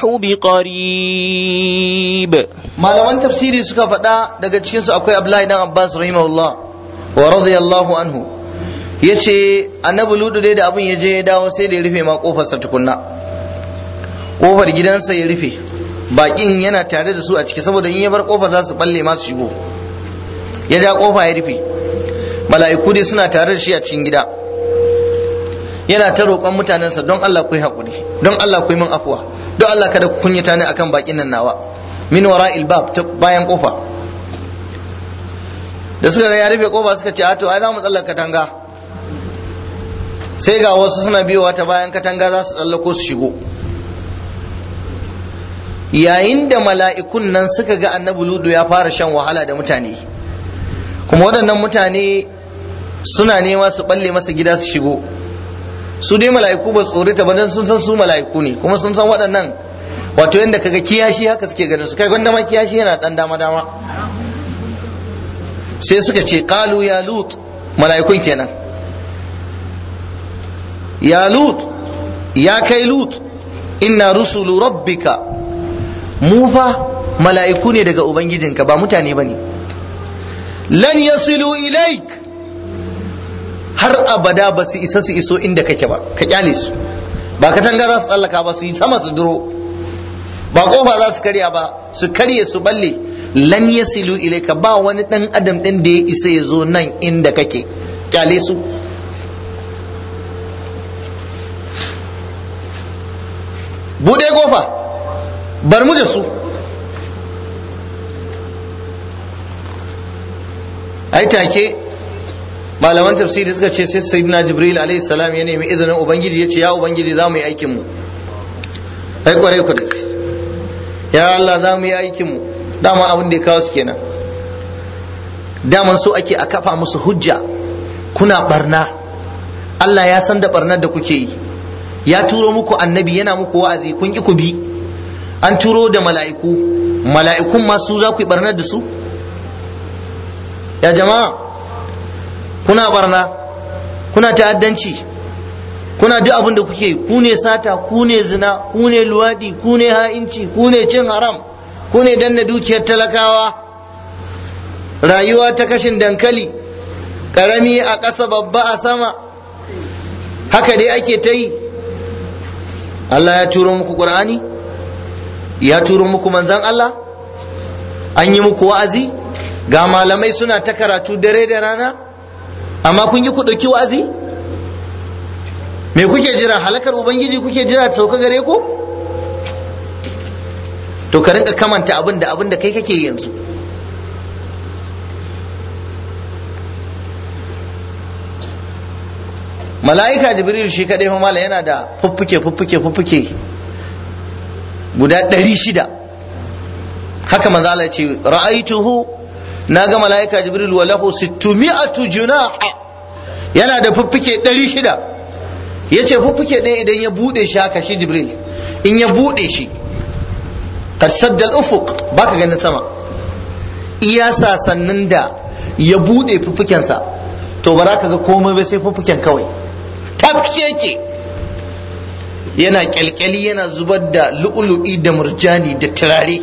بقريب malaman tafsiri suka faɗa daga cikinsu akwai Abdullahi dan Abbas rahimahullah wa radiyallahu anhu yace annabi ludu dai da abin ya je ya dawo sai da ya rufe ma kofarsa tukunna kofar gidansa ya rufe bakin yana tare da su a ciki saboda in ya bar kofar za su balle masu shigo ya ja kofa ya rufe mala'iku dai suna tare da shi a cikin gida yana ta roƙon mutanensa don Allah ku yi haƙuri don Allah ku yi min afuwa don Allah kada ku kunyata ni akan bakin nan nawa min wara'il bab ta bayan kofa da suka ga ya rufe kofa suka ce a to ai za mu tsallaka katanga sai ga wasu suna biyowa ta bayan katanga za su tsallako su shigo yayin da mala'ikun nan suka ga annabi ludu ya fara shan wahala da mutane kuma waɗannan mutane suna nema su balle masa gida su shigo su dai mala'iku ba su tsorita ba don sun san su mala'iku ne kuma sun san waɗannan wato yadda kaga kiyashi haka suke ganin su kai gwanda ma kiyashi yana ɗan dama dama sai suka ce qalu ya lut mala'ikun kenan ya lut ya kai lut inna rusulu rabbika mu fa mala'iku ne daga ubangijinka ba mutane bane lan yasilu ilaik har abada ba su isa su iso inda kake ba ka kyale su ba katanga za su tsallaka ba su yi sama su duro ba kofa za su karya ba su karye su balle lan yasilu ilaika ba wani dan adam din da ya isa ya zo nan inda kake kyale su bude kofa bar mu da su ai take malaman tafsiri suka ce sai sayyidina jibril alaihi salam ya nemi izinin ubangiji ya ce ya ubangiji za mu yi aikin mu ai kwarai ku da ya Allah za mu yi aikin mu dama abin da ya kawo su kenan daman so ake a kafa musu hujja kuna barna Allah ya san da barnar da kuke yi ya turo muku annabi yana muku wa'azi kun ki ku bi an turo da mala'iku mala'ikun ma su za ku yi barnar da su ya jama'a kuna barna kuna ta'addanci kuna duk abin da kuke ku ne sata ku ne zina ku ne luwadi ku ne ha'inci ku ne cin haram ku ne danna dukiyar talakawa rayuwa ta kashin dankali karami a ƙasa babba a sama haka dai ake ta yi Allah ya turo muku ƙur'ani ya turo muku manzan Allah an yi muku wa'azi ga malamai suna ta karatu dare da rana amma kun yi ku ɗauki wa'azi me kuke jira halakar ubangiji kuke jira ta sauka gare ku to ka rinka kamanta abin da abin da kai kake yanzu mala'ika jibril shi kadai fa mala yana da fuffuke fuffuke fuffuke guda ɗari shida haka manzo Allah ce ra'aituhu na ga mala'ika jibril wa lahu sittumi'atu junaha yana da fuffuke ɗari shida yace fuffuke ɗaya idan ya bude shi haka shi jibril in ya bude shi qad sadda al-ufuq baka ganin sama iya sasannin da ya bude fuffukensa to ba za ka ga komai ba sai fuffuken kawai tafke yake yana kyalkyali yana zubar da lu'ulu'i da murjani da turare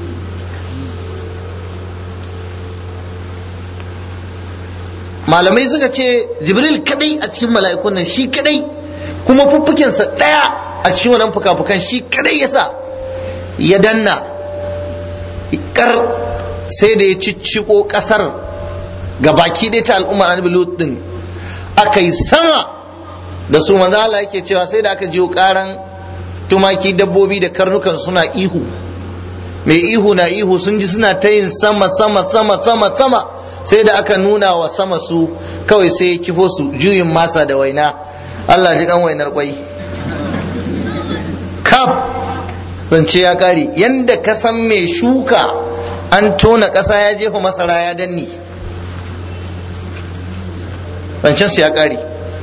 malamai suka ce jibril kadai a cikin mala'ikun nan shi kadai kuma fuffukensa daya a cikin wannan fuka-fukan shi kadai yasa ya danna kar sai da ya cicciko kasar ga baki ɗaya ta al'ummar annabi lut din aka yi sama da su manzo Allah yake cewa sai da aka jiyo karan tumaki dabbobi da karnukan suna ihu mai ihu na ihu sun ji suna ta yin sama sama sama sama sama sai da aka nuna wa sama su kawai sai ya kifo su juyin masa da waina Allah ji kan wainar kwai kaf zance ya kare yanda ka san mai shuka an tona ƙasa ya jefa masara ya danni zancensu ya kare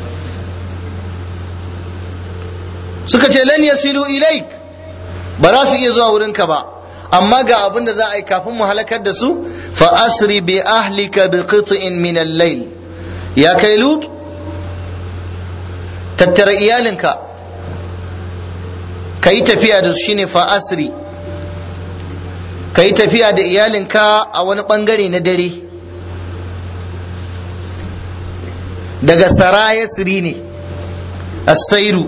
suka ce lan yasilu ilaik ba za su iya zuwa wurinka ba amma ga abin da za a yi kafin mu halakar da su fa asri bi ahlika bi qit'in min al-layl ya kai lut tattara iyalinka ka yi tafiya da su shine fa asri ka yi tafiya da iyalinka a wani bangare na dare daga sara yasri ne as-sairu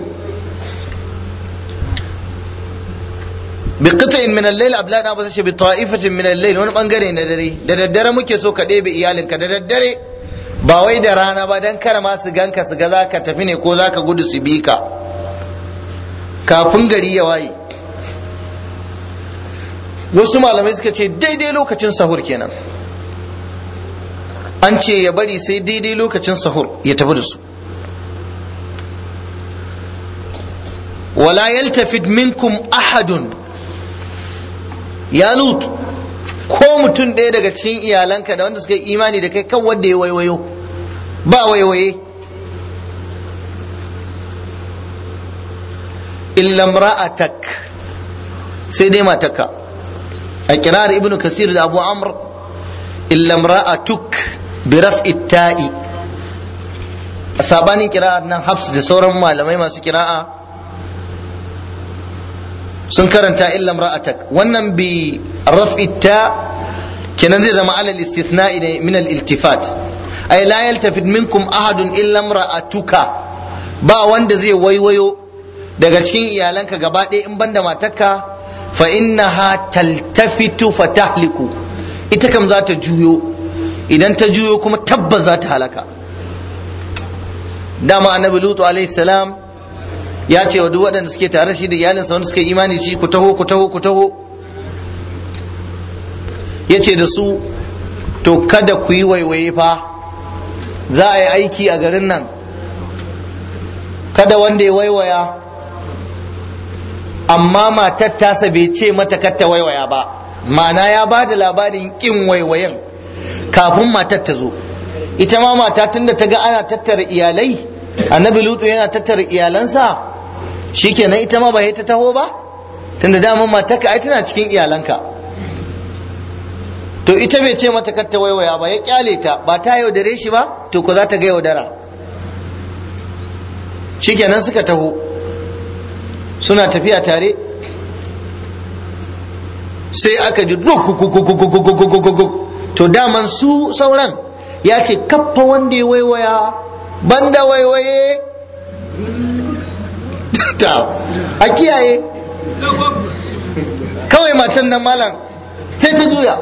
biqita'in min al-layl ablad abu sace bi ta'ifatin min al-layl wani bangare na dare da daddare muke so ka ɗebe iyalinka da daddare ba wai da rana ba dan kar ma su ganka su ga zaka tafi ne ko zaka gudu su bi ka kafin gari ya waye wasu malamai suka ce daidai lokacin sahur kenan an ce ya bari sai daidai lokacin sahur ya tafi da su wala yaltafid minkum ahadun ya lut ko mutum ɗaya daga cikin iyalanka da wanda suka yi imani da kai kan wanda ya waiwayo ba waiwaye illam ra'atak sai dai matarka a kirar ibnu kasir da abu amr illam ra'atuk bi raf'i ta'i a sabanin kira'ar nan hafs da sauran malamai masu kira'a sun karanta illam ra'atak wannan bi raf'i ta kenan zai zama alal istithna'i ne min al iltifat ay la yaltafit minkum ahadun illam ra'atuka ba wanda zai waiwayo daga cikin iyalanka gaba ɗaya in banda matarka fa innaha taltafitu fa tahliku ita kam za ta juyo idan ta juyo kuma tabbas za ta halaka dama annabi lutu alaihi salam ya ce wa duk waɗanda suke tare shi da iyalinsa wanda suka yi imani shi ku taho ku taho ku taho ya ce da su to kada ku yi waiwaye fa za a yi aiki a garin nan kada wanda ya waiwaya amma matar tasa bai ce mata katta waiwaya ba ma'ana ya ba da labarin kin waiwayen kafin matar ta zo ita ma mata tunda ta ga ana tattara iyalai annabi lutu yana tattara iyalansa shikenan ita ma ba ta taho ba tunda daman matarka ai tana cikin iyalanka to ita bai ce mata katta waiwaya ba ya kyale ta ba ta yaudare shi ba to ko za ta ga yaudara shikenan suka taho suna tafiya tare sai aka ji to daman su sauran ya ce kaffa wanda ya waiwaya banda waiwaye ta a kiyaye kawai matan nan malam sai ta juya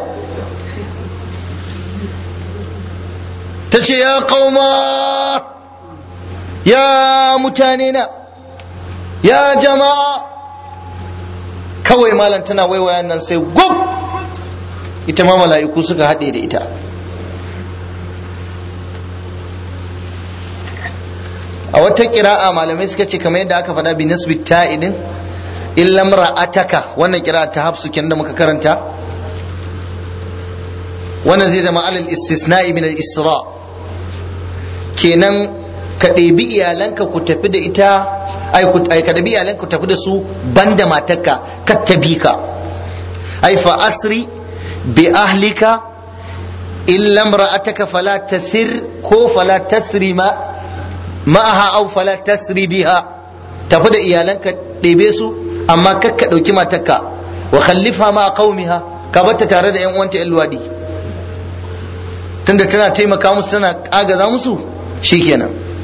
ta ce ya kauma ya mutane na ya jama'a kawai malam tana waiwayan nan sai gub ita ma mala'iku suka haɗe da ita a wata kira'a malamai suka ce kamar yadda aka faɗa bi nasbi ta'idin illam ra'ataka wannan kira'a ta hafsu kenan da muka karanta wannan zai zama alal istisna'i min al-isra kenan ka ɗebi iyalanka ku tafi da ita ai ka ɗebi iyalanka ku tafi da su banda matarka ka tabi ka ai fa asri bi ahlika illa imra'ataka fala tasir ko fala tasri ma ma'aha aw fala tasri biha tafi da iyalanka ɗebe su amma kar ka ɗauki matarka wa khallifa ma qaumiha ka batta tare da yan uwanta yan luwadi tunda tana taimaka musu tana agaza musu shikenan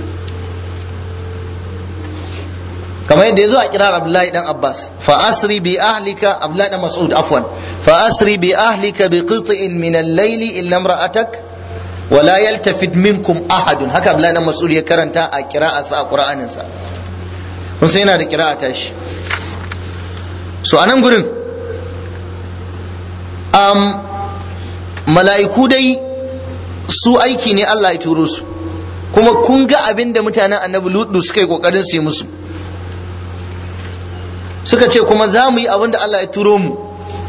kamar yadda ya zo a kirar Abdullahi dan Abbas fa asri bi ahlika Abdullahi dan Mas'ud afwan fa asri bi ahlika bi qit'in min al-layl illa imra'atak wa la yaltafit minkum ahadun haka Abdullahi dan Mas'ud ya karanta a qira'arsa a Qur'anin sa kun sai yana da qira'a ta shi so anan gurin um, mala'iku dai su aiki ne Allah ya turo su kuma kun ga abin da mutanen annabi lutu suka yi kokarin su yi musu suka ce kuma za mu yi abin da Allah ya turo mu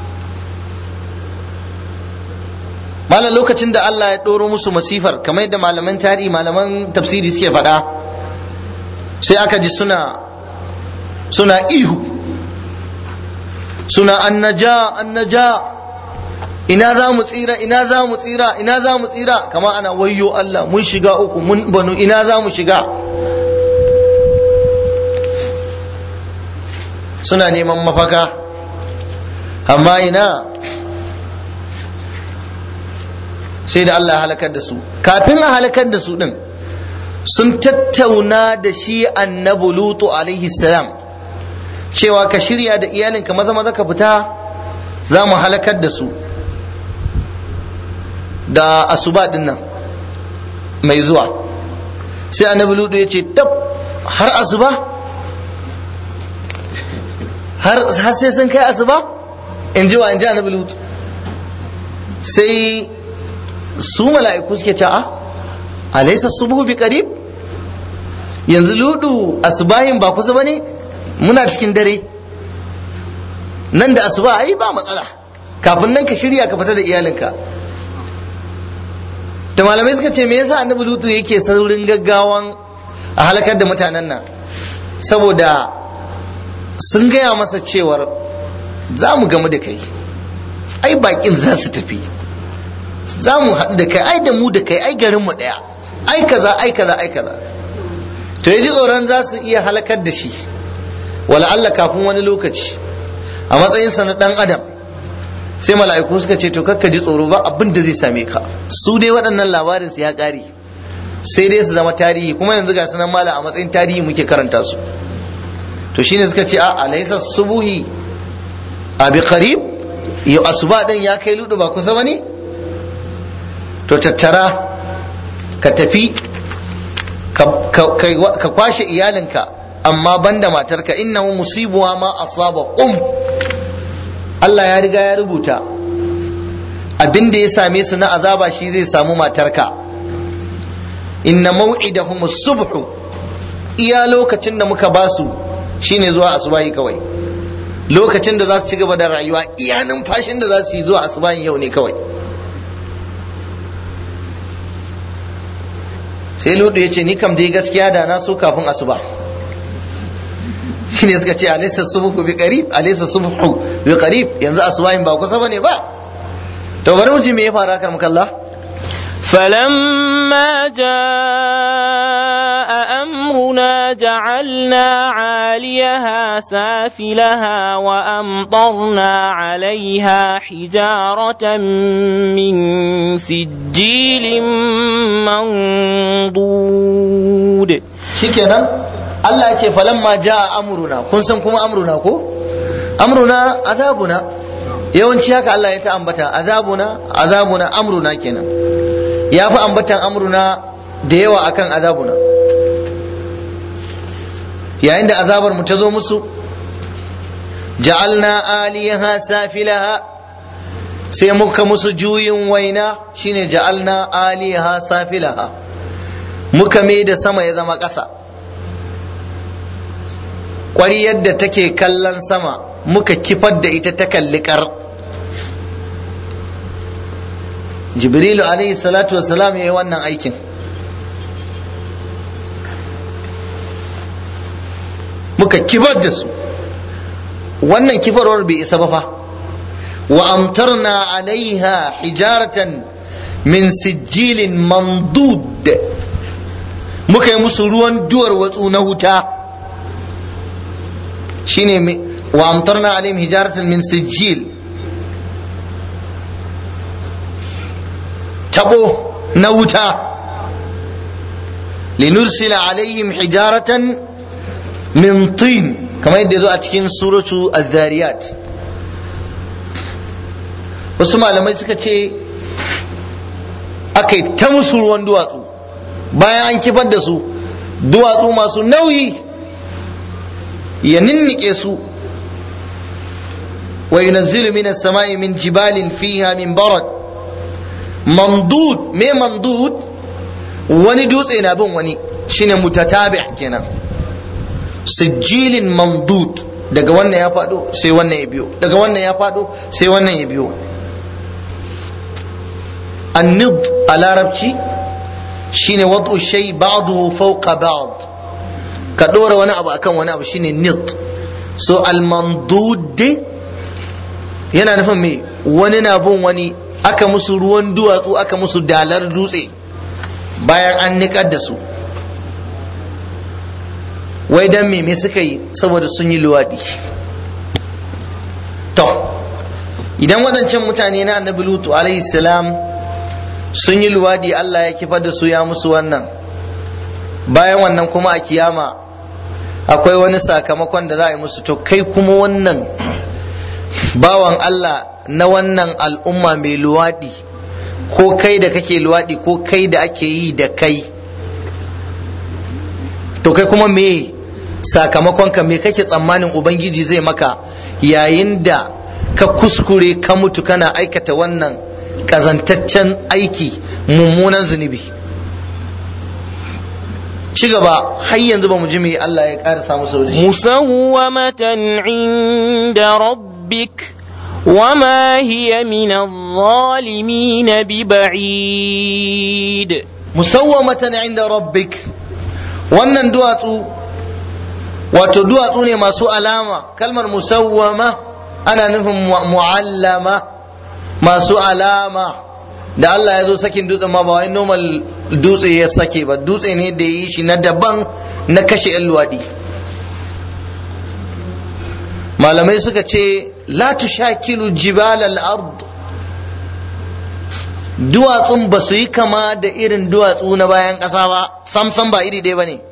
malam lokacin da Allah ya ɗoro musu masifar kamar yadda malaman tarihi malaman tafsiri suke faɗa sai aka ji suna suna ihu suna annaja annaja ina za mu tsira ina za mu tsira ina za mu tsira kama ana wayyo Allah mun shiga uku mun banu ina za mu shiga suna neman mafaka amma ina sai da Allah ya halakar da su kafin a halakar da su din sun tattauna da shi annabi lutu alaihi salam cewa ka shirya da iyalinka maza maza ka fita za mu halakar da su da asuba din nan mai zuwa sai annabi lutu ya ce tab har asuba har sai sun kai asuba in ji wa in ji annabi lutu sai su mala'iku suke ce a alaysa subuhu bi qarib yanzu ludu asubahin ba kusa bane muna cikin dare nan da asuba ai ba matsala kafin nan ka shirya ka fita da iyalinka da malamai suka ce me yasa annabi lutu yake saurin gaggawan a halakar da mutanen nan saboda sun gaya masa cewar za mu gamu da kai ai bakin za su tafi za mu haɗu da kai ai da mu da kai ai garin mu ɗaya ai kaza ai kaza ai kaza to yaji tsoron za su iya halakar da shi wala Allah kafin wani lokaci a matsayinsa na ɗan adam sai mala'iku suka ce to kakka ji tsoro ba abin da zai same ka su dai waɗannan labarin su ya ƙare sai dai su zama tarihi kuma yanzu ga sunan mala a matsayin tarihi muke karanta su to shine suka ce a alaysa subuhi a bi qarib yau asuba din ya kai ludu ba kusa bane to tattara ka tafi ka kwashe iyalinka amma banda matarka innahu musibuwa ma asaba um Allah ya riga ya rubuta abin da ya same su na azaba shi zai samu matarka inna maw'idahum subhu iya lokacin da muka basu shine zuwa asubahi kawai lokacin da za su ci gaba da rayuwa iya numfashin da za su yi zuwa asubahin yau ne kawai sai ludu ya ce ni kam dai gaskiya da na so kafin asuba shine suka ce alaysa subhu bi qarib alaysa subhu bi qarib yanzu asubahin ba kusa bane ba to bari mu ji me ya fara kan mukalla فلما جاء أمرنا جعلنا عاليها سافلها وأمطرنا عليها حجارة من سجيل منضود shikenan Allah ya ce falamma jaa amruna kun san kuma amruna ko amruna azabuna yawanci haka Allah ya ta ambata azabuna azabuna amruna kenan ya fi ambatan amruna da yawa akan azabuna yayin da azabar mu ta zo musu ja'alna aliyaha safilaha sai muka musu juyin waina shine ja'alna aliyaha safilaha muka mai da sama ya zama ƙasa ƙwari yadda take kallon sama muka kifar da ita ta kalli ƙar jibrilu alaihi salatu wasalam ya yi wannan aikin muka kifar da su wannan kifarwar bai isa ba fa wa amtarna alaiha hijaratan min sijilin mandud muka yi musu ruwan duwar watsu na wuta shine wa amtarna alaihim hijaratan min sijil tabo na wuta linursila alaihim hijaratan min tin kamar yadda zo a cikin suratu az-zariyat wasu malamai suka ce aka ta musu ruwan duwatsu bayan an kifar da su duwatsu masu nauyi ya ninnike su wa yunazzilu minas sama'i min jibalin fiha min barad mandud me mandud wani dutse na bin wani shine mutatabi kenan sijilin mamdud daga wannan ya faɗo sai wannan ya biyo daga wannan ya faɗo sai wannan ya biyo annid a larabci shine wad'u shay ba'dahu fawqa ba'd ka dora wani abu akan wani abu shine nid so al-mandud yana nufin me wani na bin wani aka musu ruwan duwatsu aka musu dalar dutse bayan an niƙar da su wai dan me me suka yi saboda sun yi luwaɗi to idan waɗancan mutane na annabi lutu alaihi salam sun yi luwaɗi Allah ya kifar da su ya musu wannan bayan wannan kuma a kiyama akwai wani sakamakon da za a yi musu to kai kuma wannan bawan Allah na wannan al'umma mai luwaɗi ko kai da kake luwaɗi ko kai da ake yi da kai to kai kuma me sakamakon ka me kake tsammanin ubangiji zai maka yayin da ka kuskure ka mutu kana aikata wannan kazantaccen aiki mummunan zunubi ci gaba har yanzu ba mu ji me Allah ya ƙara samu sau da shi musawwamatan inda rabbik وما هي من الظالمين ببعيد musawwamatan inda rabbik wannan duwatsu wato duwatsu ne masu alama kalmar musawwama ana nufin mu'allama masu alama da Allah ya zo sakin dutsen ma ba wai normal dutse ya sake ba dutse ne da yi shi na daban na kashe 'yan luwaɗi malamai suka ce la tushakilu jibal al-ard duwatsun ba su yi kama da irin duwatsu na bayan ƙasa ba samsam ba iri ɗaya ba ne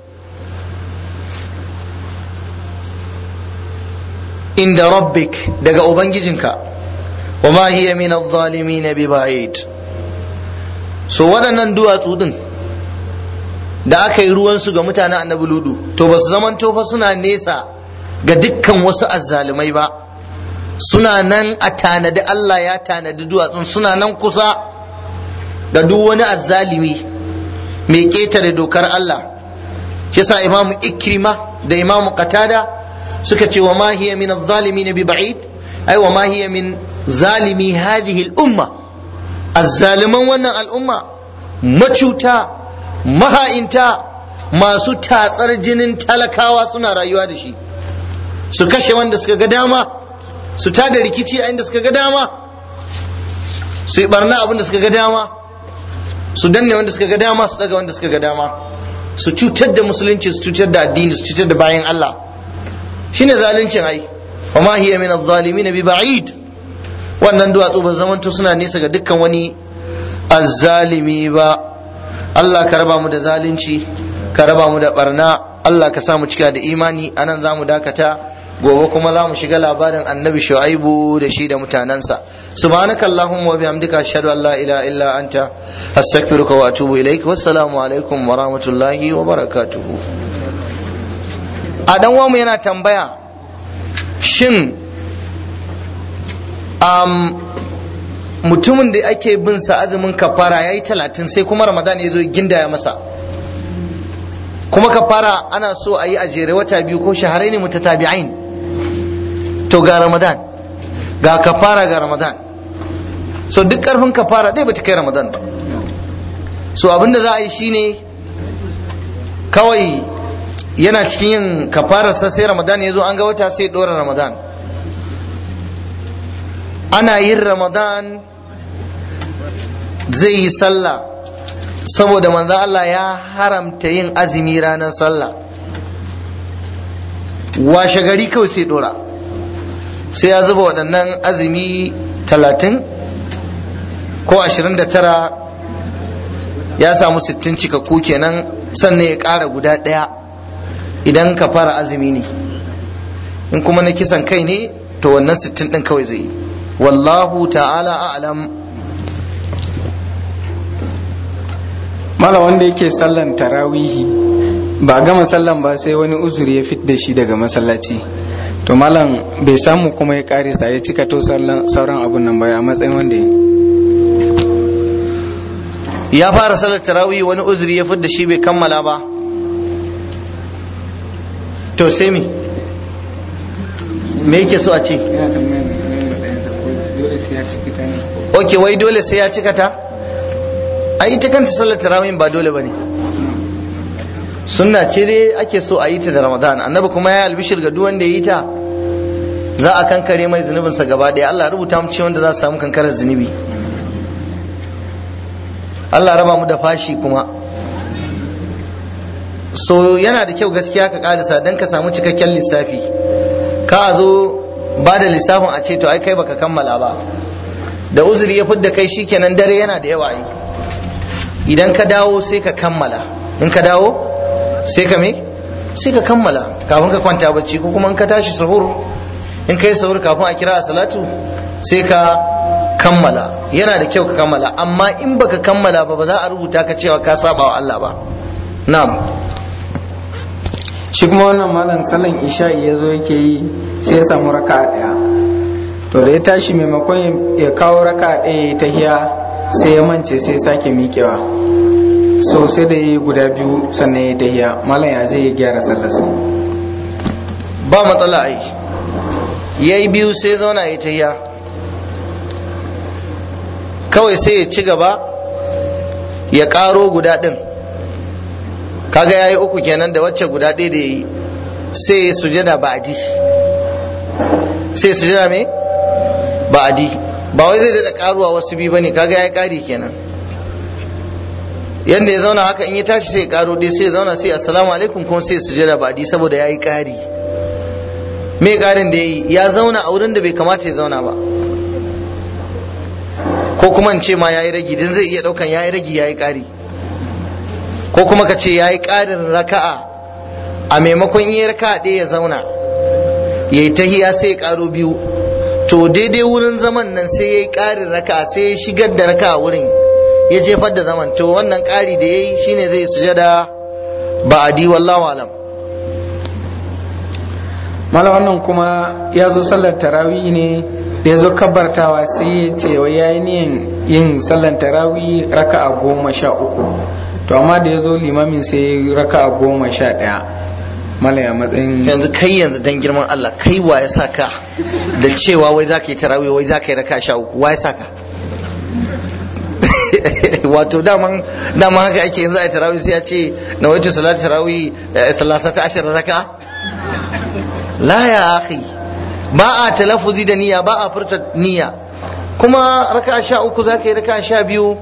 inda rabbik daga ubangijinka wa ma hiya min adh-dhalimin bi ba'id so waɗannan duwatsu din da aka yi ruwansu ga mutanen annabi ludu to ba su zamanto fa suna nesa ga dukkan wasu azzalumai ba suna nan a tanadi Allah ya tanadi duwatsun suna nan kusa da duk wani azzalimi mai ƙetare dokar Allah shi yasa imamu ikrima da imamu qatada suka ce wa ma hiya min adh-dhalimin bi ba'id ai wa ma hiya min zalimi hadhihi al-umma azzaliman wannan al'umma macuta maha'inta masu tatsar jinin talakawa suna rayuwa da shi su kashe wanda suka ga dama su tada rikici a inda suka ga dama su yi barna abin da suka ga dama su danne wanda suka ga dama su daga wanda suka ga dama su cutar da musulunci su cutar da addini su cutar da bayan Allah shine zaluncin ai wa ma hiya min adh-dhalimin bi ba'id wannan duwatsu ba zamanto suna nesa ga dukkan wani azzalimi ba Allah ka raba mu da zalunci ka raba mu da barna Allah ka sa mu cika da imani anan za mu dakata gobe kuma za mu shiga labarin annabi shu'aibu da shi da mutanensa subhanaka allahumma wa bihamdika ashhadu an la ilaha illa anta astaghfiruka wa atubu ilaik wassalamu alaikum wa rahmatullahi wa barakatuh a dan mu yana tambaya shin um, mutumin da ake bin sa azumin kafara yayi talatin sai kuma ramadan ya zo gindaya masa kuma kafara ana so a yi a jere wata biyu ko shaharai ne mutatabi'ain to ga ramadan ga kafara ga ramadan so duk karfin kafara dai bata kai ramadan ba so abinda za a yi shine kawai yana cikin yin kafararsa sai ramadan ya zo an ga wata sai dora ramadan ana yin ramadan zai yi sallah saboda manzo Allah ya haramta yin azumi ranar sallah washe gari kawai sai dora sai ya zuba waɗannan azumi talatin ko ashirin da tara ya samu sittin cikakku kenan sannan ya ƙara guda ɗaya idan ka fara azumi ne in kuma na kisan kai ne to wannan sittin ɗin kawai zai yi wallahu ta'ala a'lam mala wanda yake sallan tarawihi ba gama sallan ba sai wani uzuri ya fit da shi daga masallaci to malam bai samu kuma ya karisa ya cika to sauran abun nan ba a matsayin wanda ya fara salar tarawih wani uzuri ya fidda shi bai kammala ba to sai me me yake so a ce yana tambayan ne matsayinsa ko dole sai ya ciki ta ne ok wai dole sai ya cika ta a ita kanta sallar tarawih ba dole bane sunna ce dai ake so a yi ta da ramadan annabi kuma ya albishir ga duk wanda ya yi ta za a kankare mai zunubinsa gaba ɗaya Allah rubuta mu ce wanda za su samu kankarar zunubi Allah raba mu da fashi kuma so yana da kyau gaskiya ka karisa don ka samu cikakken lissafi ka a zo ba da lissafin a ce to ai kai baka kammala ba da uzuri ya fidda kai shikenan dare yana da yawa yi idan ka dawo sai ka kammala in ka dawo sai ka me sai ka kammala kafin ka kwanta bacci ko kuma in ka tashi sahur in ka yi sahur kafin a kira a salatu sai ka kammala yana da kyau ka kammala amma in baka kammala ba ba za a rubuta ka cewa ka saba wa Allah ba na'am shi kuma wannan malam sallan isha'i ya zo yake yi sai ya samu raka daya to da ya tashi maimakon ya kawo raka daya ya tahiya sai ya mance sai ya sake miƙewa so sai da yi guda biyu sannan ya tahiya malam ya zai gyara sallarsa ba matsala ai yayi biyu sai zauna ya tahiya kawai sai ya ci gaba ya ƙaro guda ɗin kaga ya yi uku kenan da wacce guda ɗaya da ya yi sai ya sujada ba'adi sai ya sujada me ba'adi ba wai zai daɗa ƙaruwa wasu biyu bane kaga ya yi ƙari kenan yadda ya zauna haka in ya tashi sai ya ƙaro ɗaya sai ya zauna sai assalamu alaikum kuma sai ya sujada ba'adi saboda ya yi ƙari me ƙarin da ya yi ya zauna a wurin da bai kamata ya zauna ba ko kuma in ce ma ya yi ragi din zai iya ɗaukan ya yi ragi ya yi ƙari ko kuma ka ce ya yi ƙarin raka'a a maimakon yi raka'a ɗaya ya zauna ya yi tahiya sai ya ƙaro biyu to daidai wurin zaman nan sai ya yi ƙarin raka'a sai ya shigar da raka'a wurin ya jefar da zaman to wannan ƙari da ya yi shine zai sujada ba'adi wallahu alam malam wannan kuma ya zo sallar tarawih ne da ya zo kabartawa sai ya ce wai ya yi niyan yin sallar tarawih raka'a goma sha uku to amma da ya zo limamin sai raka a goma sha ɗaya malaya matsayin yanzu kai yanzu dan girman Allah kai wa ya saka da cewa wai za ka yi tarawih wai za ka yi raka sha uku wa ya saka wato daman daman haka ake yanzu a yi tarawih sai ya ce na wajen salatu tarawih salasa ta ashirin raka la ya akhi ba a talaffuzi da niyya ba a furta niyya kuma raka sha uku za ka yi raka sha biyu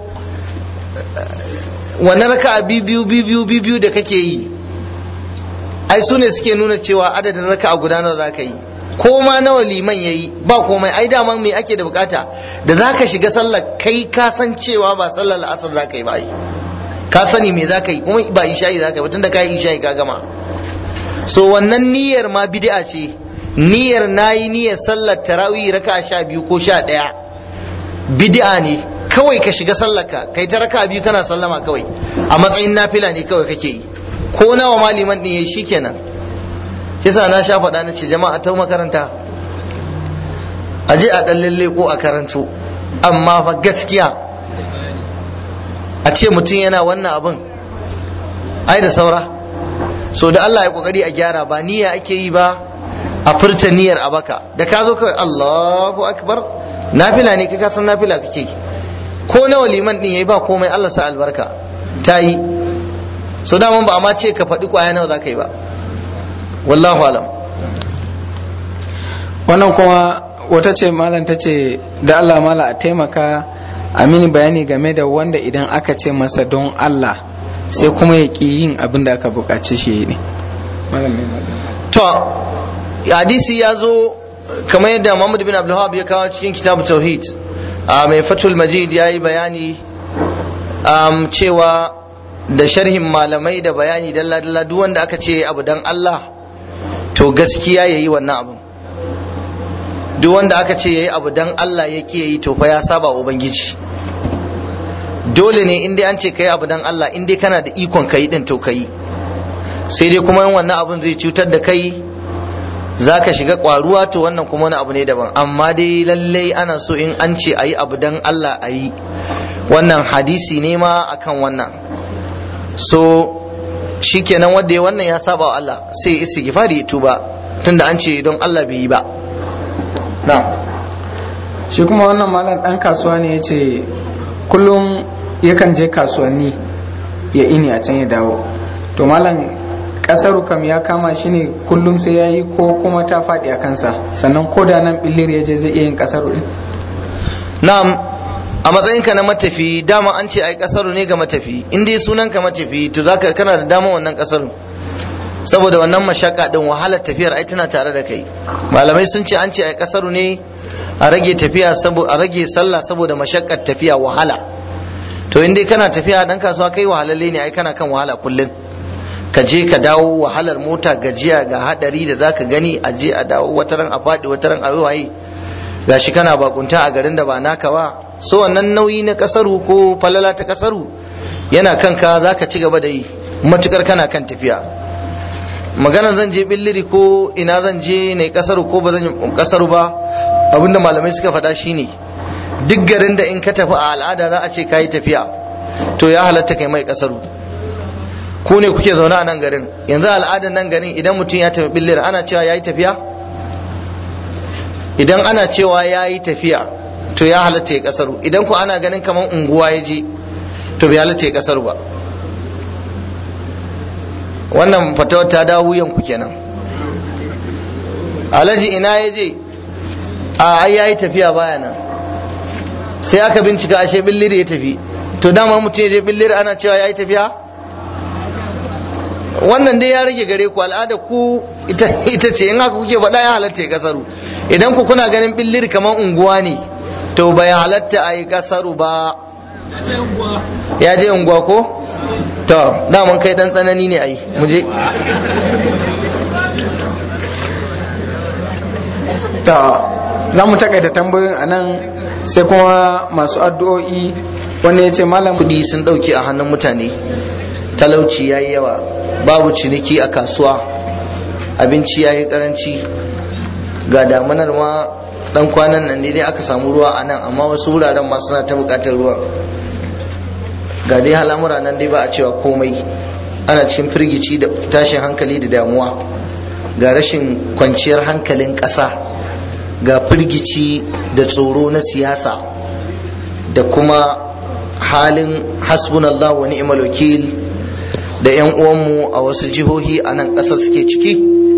wannan raka'a biyu biyu biyu da kake yi ai su ne suke nuna cewa adadin raka'a guda nawa za ka yi ko ma nawa liman ya yi ba komai ai daman me ake da bukata da za ka shiga sallar kai ka san cewa ba sallar la'asar za ka yi ba ka sani me za ka yi kuma ba isha'i za ka yi tunda ka yi isha'i ka gama so wannan niyyar ma bid'a ce niyyar nayi niyyar sallar tarawih raka'a sha biyu ko sha ɗaya bid'a ne kawai ka shiga sallaka kai ta raka biyu kana sallama kawai a matsayin nafila ne kawai kake yi ko nawa maliman din yayi shikenan kisa na sha faɗa na ce jama'a ta makaranta a je a ɗan lalle ko a karanto amma fa gaskiya a ce mutum yana wannan abin ai da saura so da Allah ya kokari a gyara ba niyya ake yi ba a furta niyyar a baka da ka zo kawai Allahu akbar nafila ne kai ka san nafila kake yi ko nawa liman din yayi ba komai Allah sa albarka ta yi so da ba amma ce ka faɗi kwaya nawa za ka yi ba wallahu alam wannan kuma wata ce malam ta ce da Allah mala a taimaka a mini bayani game da wanda idan aka ce masa don Allah sai kuma ya ƙi yin abin da aka buƙaci shi ne to hadisi ya zo kamar yadda Muhammad bin Abdul ya kawo cikin kitabu tauhid a mai fatul majid ya yi bayani cewa da sharhin malamai da bayani dalla-dalla duk wanda aka ce abu dan Allah to gaskiya ya yi wannan abin duk wanda aka ce ya yi abu dan Allah ya ƙi yi to fa ya saba ubangiji dole ne in dai an ce ka yi abu dan Allah in dai kana da ikon ka yi din to ka yi sai dai kuma wannan abin zai cutar da kai za ka shiga kwaruwa to wannan kuma wani abu ne daban amma dai lallai ana so in an ce a yi abu dan Allah a yi wannan hadisi ne ma akan wannan so shikenan wanda ya wannan ya saba wa Allah sai istighfari ya tuba tunda an ce don Allah bai yi ba na'am shi kuma wannan malam dan kasuwa ne ya ce kullum yakan je kasuwanni ya ini a can ya dawo to malam kasaru kam ya kama shi ne kullum sai ya yi ko kuma ta faɗi a kansa sannan ko da nan billir ya je zai iya yin kasaru din na'am a matsayinka na matafi dama an ce ai kasaru ne ga matafi in dai sunanka matafi to zaka kana da dama wannan kasaru saboda wannan mashaka din wahalar tafiyar ai tana tare da kai malamai sun ce an ce ai kasaru ne a rage tafiya saboda a rage sallah saboda mashakkar tafiya wahala to in dai kana tafiya dan kasuwa kai wahalalle ne ai kana kan wahala kullum ka je ka dawo wahalar mota gajiya ga hadari da zaka gani a je a dawo wataran a faɗi wataran a waye gashi kana bakunta a garin da ba naka ba so wannan nauyi na kasaru ko falala ta kasaru yana kanka zaka ci gaba da yi matukar kana kan tafiya magana zan je billiri ko ina zan je ne kasaru ko ba zan kasaru ba abinda malamai suka faɗa shine duk garin da in ka tafi a al'ada za a ce kayi tafiya to ya halatta kai mai kasaru ku ne kuke zaune a nan garin yanzu al'adar nan garin idan mutum ya tafi billir ana cewa ya yi tafiya idan ana cewa ya yi tafiya to ya halatta ya kasaru idan ku ana ganin kamar unguwa ya je to bai halatta ya kasaru ba wannan fatawar ta dawo wuyan ku kenan alhaji ina ya je a ai ya yi tafiya baya nan sai aka bincika ashe billir ya tafi to dama mutum ya je billir ana cewa ya yi tafiya wannan dai ya rage gare ku al'ada ku ita ce in haka kuke faɗa ya halatta ya kasaru idan ku kuna ganin billir kamar unguwa ne to bai halatta a yi kasaru ba ya je unguwa ko to daman kai dan tsanani ne ai mu je ta za mu takaita tambayoyin a nan sai kuma masu addu'o'i wanda ya ce malam kudi sun ɗauke a hannun mutane talauci ya yi yawa babu ciniki a kasuwa abinci ya yi karanci ga damunar ma dan kwanan nan ne dai aka samu ruwa a nan amma wasu wuraren ma suna ta bukatar ruwa ga dai halamura nan dai ba a cewa komai ana cikin firgici da tashin hankali da damuwa ga rashin kwanciyar hankalin ƙasa ga firgici da tsoro na siyasa da kuma halin hasbunallah wa ni'mal wakil da 'yan uwanmu a wasu jihohi a nan ƙasar suke ciki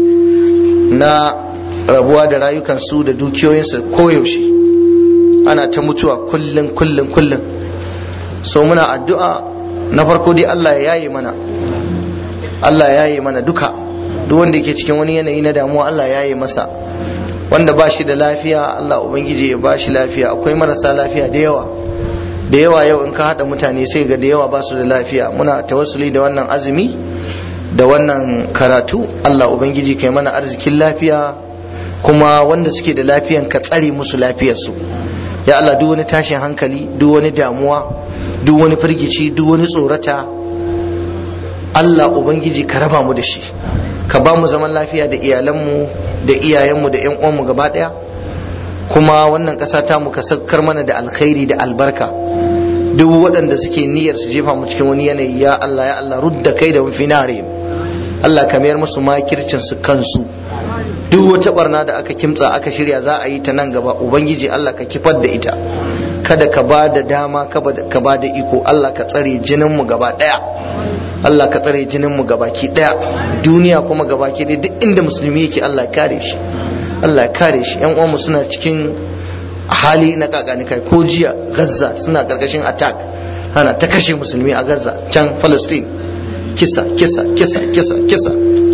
na rabuwa da rayukansu da dukiyoyinsu koyaushe ana ta mutuwa kullum kullum kullum so muna addu'a na farko dai Allah ya yaye mana Allah ya yaye mana duka duk wanda yake cikin wani yanayi na damuwa Allah ya yaye masa wanda ba shi da lafiya Allah ubangiji ya ba shi lafiya akwai marasa lafiya da yawa da yawa yau in ka haɗa mutane sai ga da yawa ba su da lafiya muna tawassuli da wannan azumi da wannan karatu Allah ubangiji kai mana arzikin lafiya kuma wanda suke da lafiyan ka tsare musu lafiyarsu ya Allah duk wani tashin hankali duk wani damuwa duk wani firgici duk wani tsorata Allah ubangiji ka raba mu da shi ka ba mu zaman lafiya da iyalanmu da iyayenmu da 'yan uwanmu gaba ɗaya kuma wannan ƙasa ta mu ka saukar mana da alkhairi da albarka duk waɗanda suke niyyar su jefa mu cikin wani yanayi ya Allah ya Allah rudda kai da finare Allah ka mayar musu makircin su kansu duk wata barna da aka kimtsa aka shirya za a yi ta nan gaba ubangiji Allah ka kifar da ita kada ka ba da dama ka ba da iko Allah ka tsare jinin mu gaba ɗaya Allah ka tsare jinin mu gabaki ɗaya duniya kuma gabaki ɗaya duk inda musulmi yake Allah ya kare shi Allah ya kare shi yan uwanmu suna cikin hali na kakanikai ko jiya gaza suna karkashin attack ana ta kashe musulmi a gaza can palestine kisa kisa kisa kisa kisa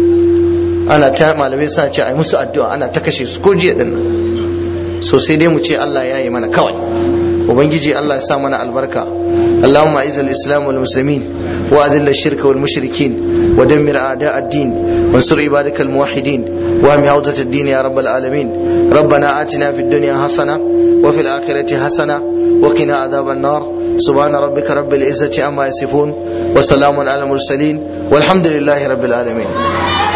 ana ta malamai suna ce ai musu addu'a ana ta kashe su ko jiya dinnan so sai dai mu ce Allah ya yi mana kawai ubangiji Allah ya sa mana albarka اللهم اعز الاسلام والمسلمين واذل الشرك والمشركين ودمر اعداء الدين وانصر عبادك الموحدين واهم عوده الدين يا رب العالمين ربنا اتنا في الدنيا حسنه وفي الاخره حسنه وقنا عذاب النار سبحان ربك رب العزه عما يصفون وسلام على المرسلين والحمد لله رب العالمين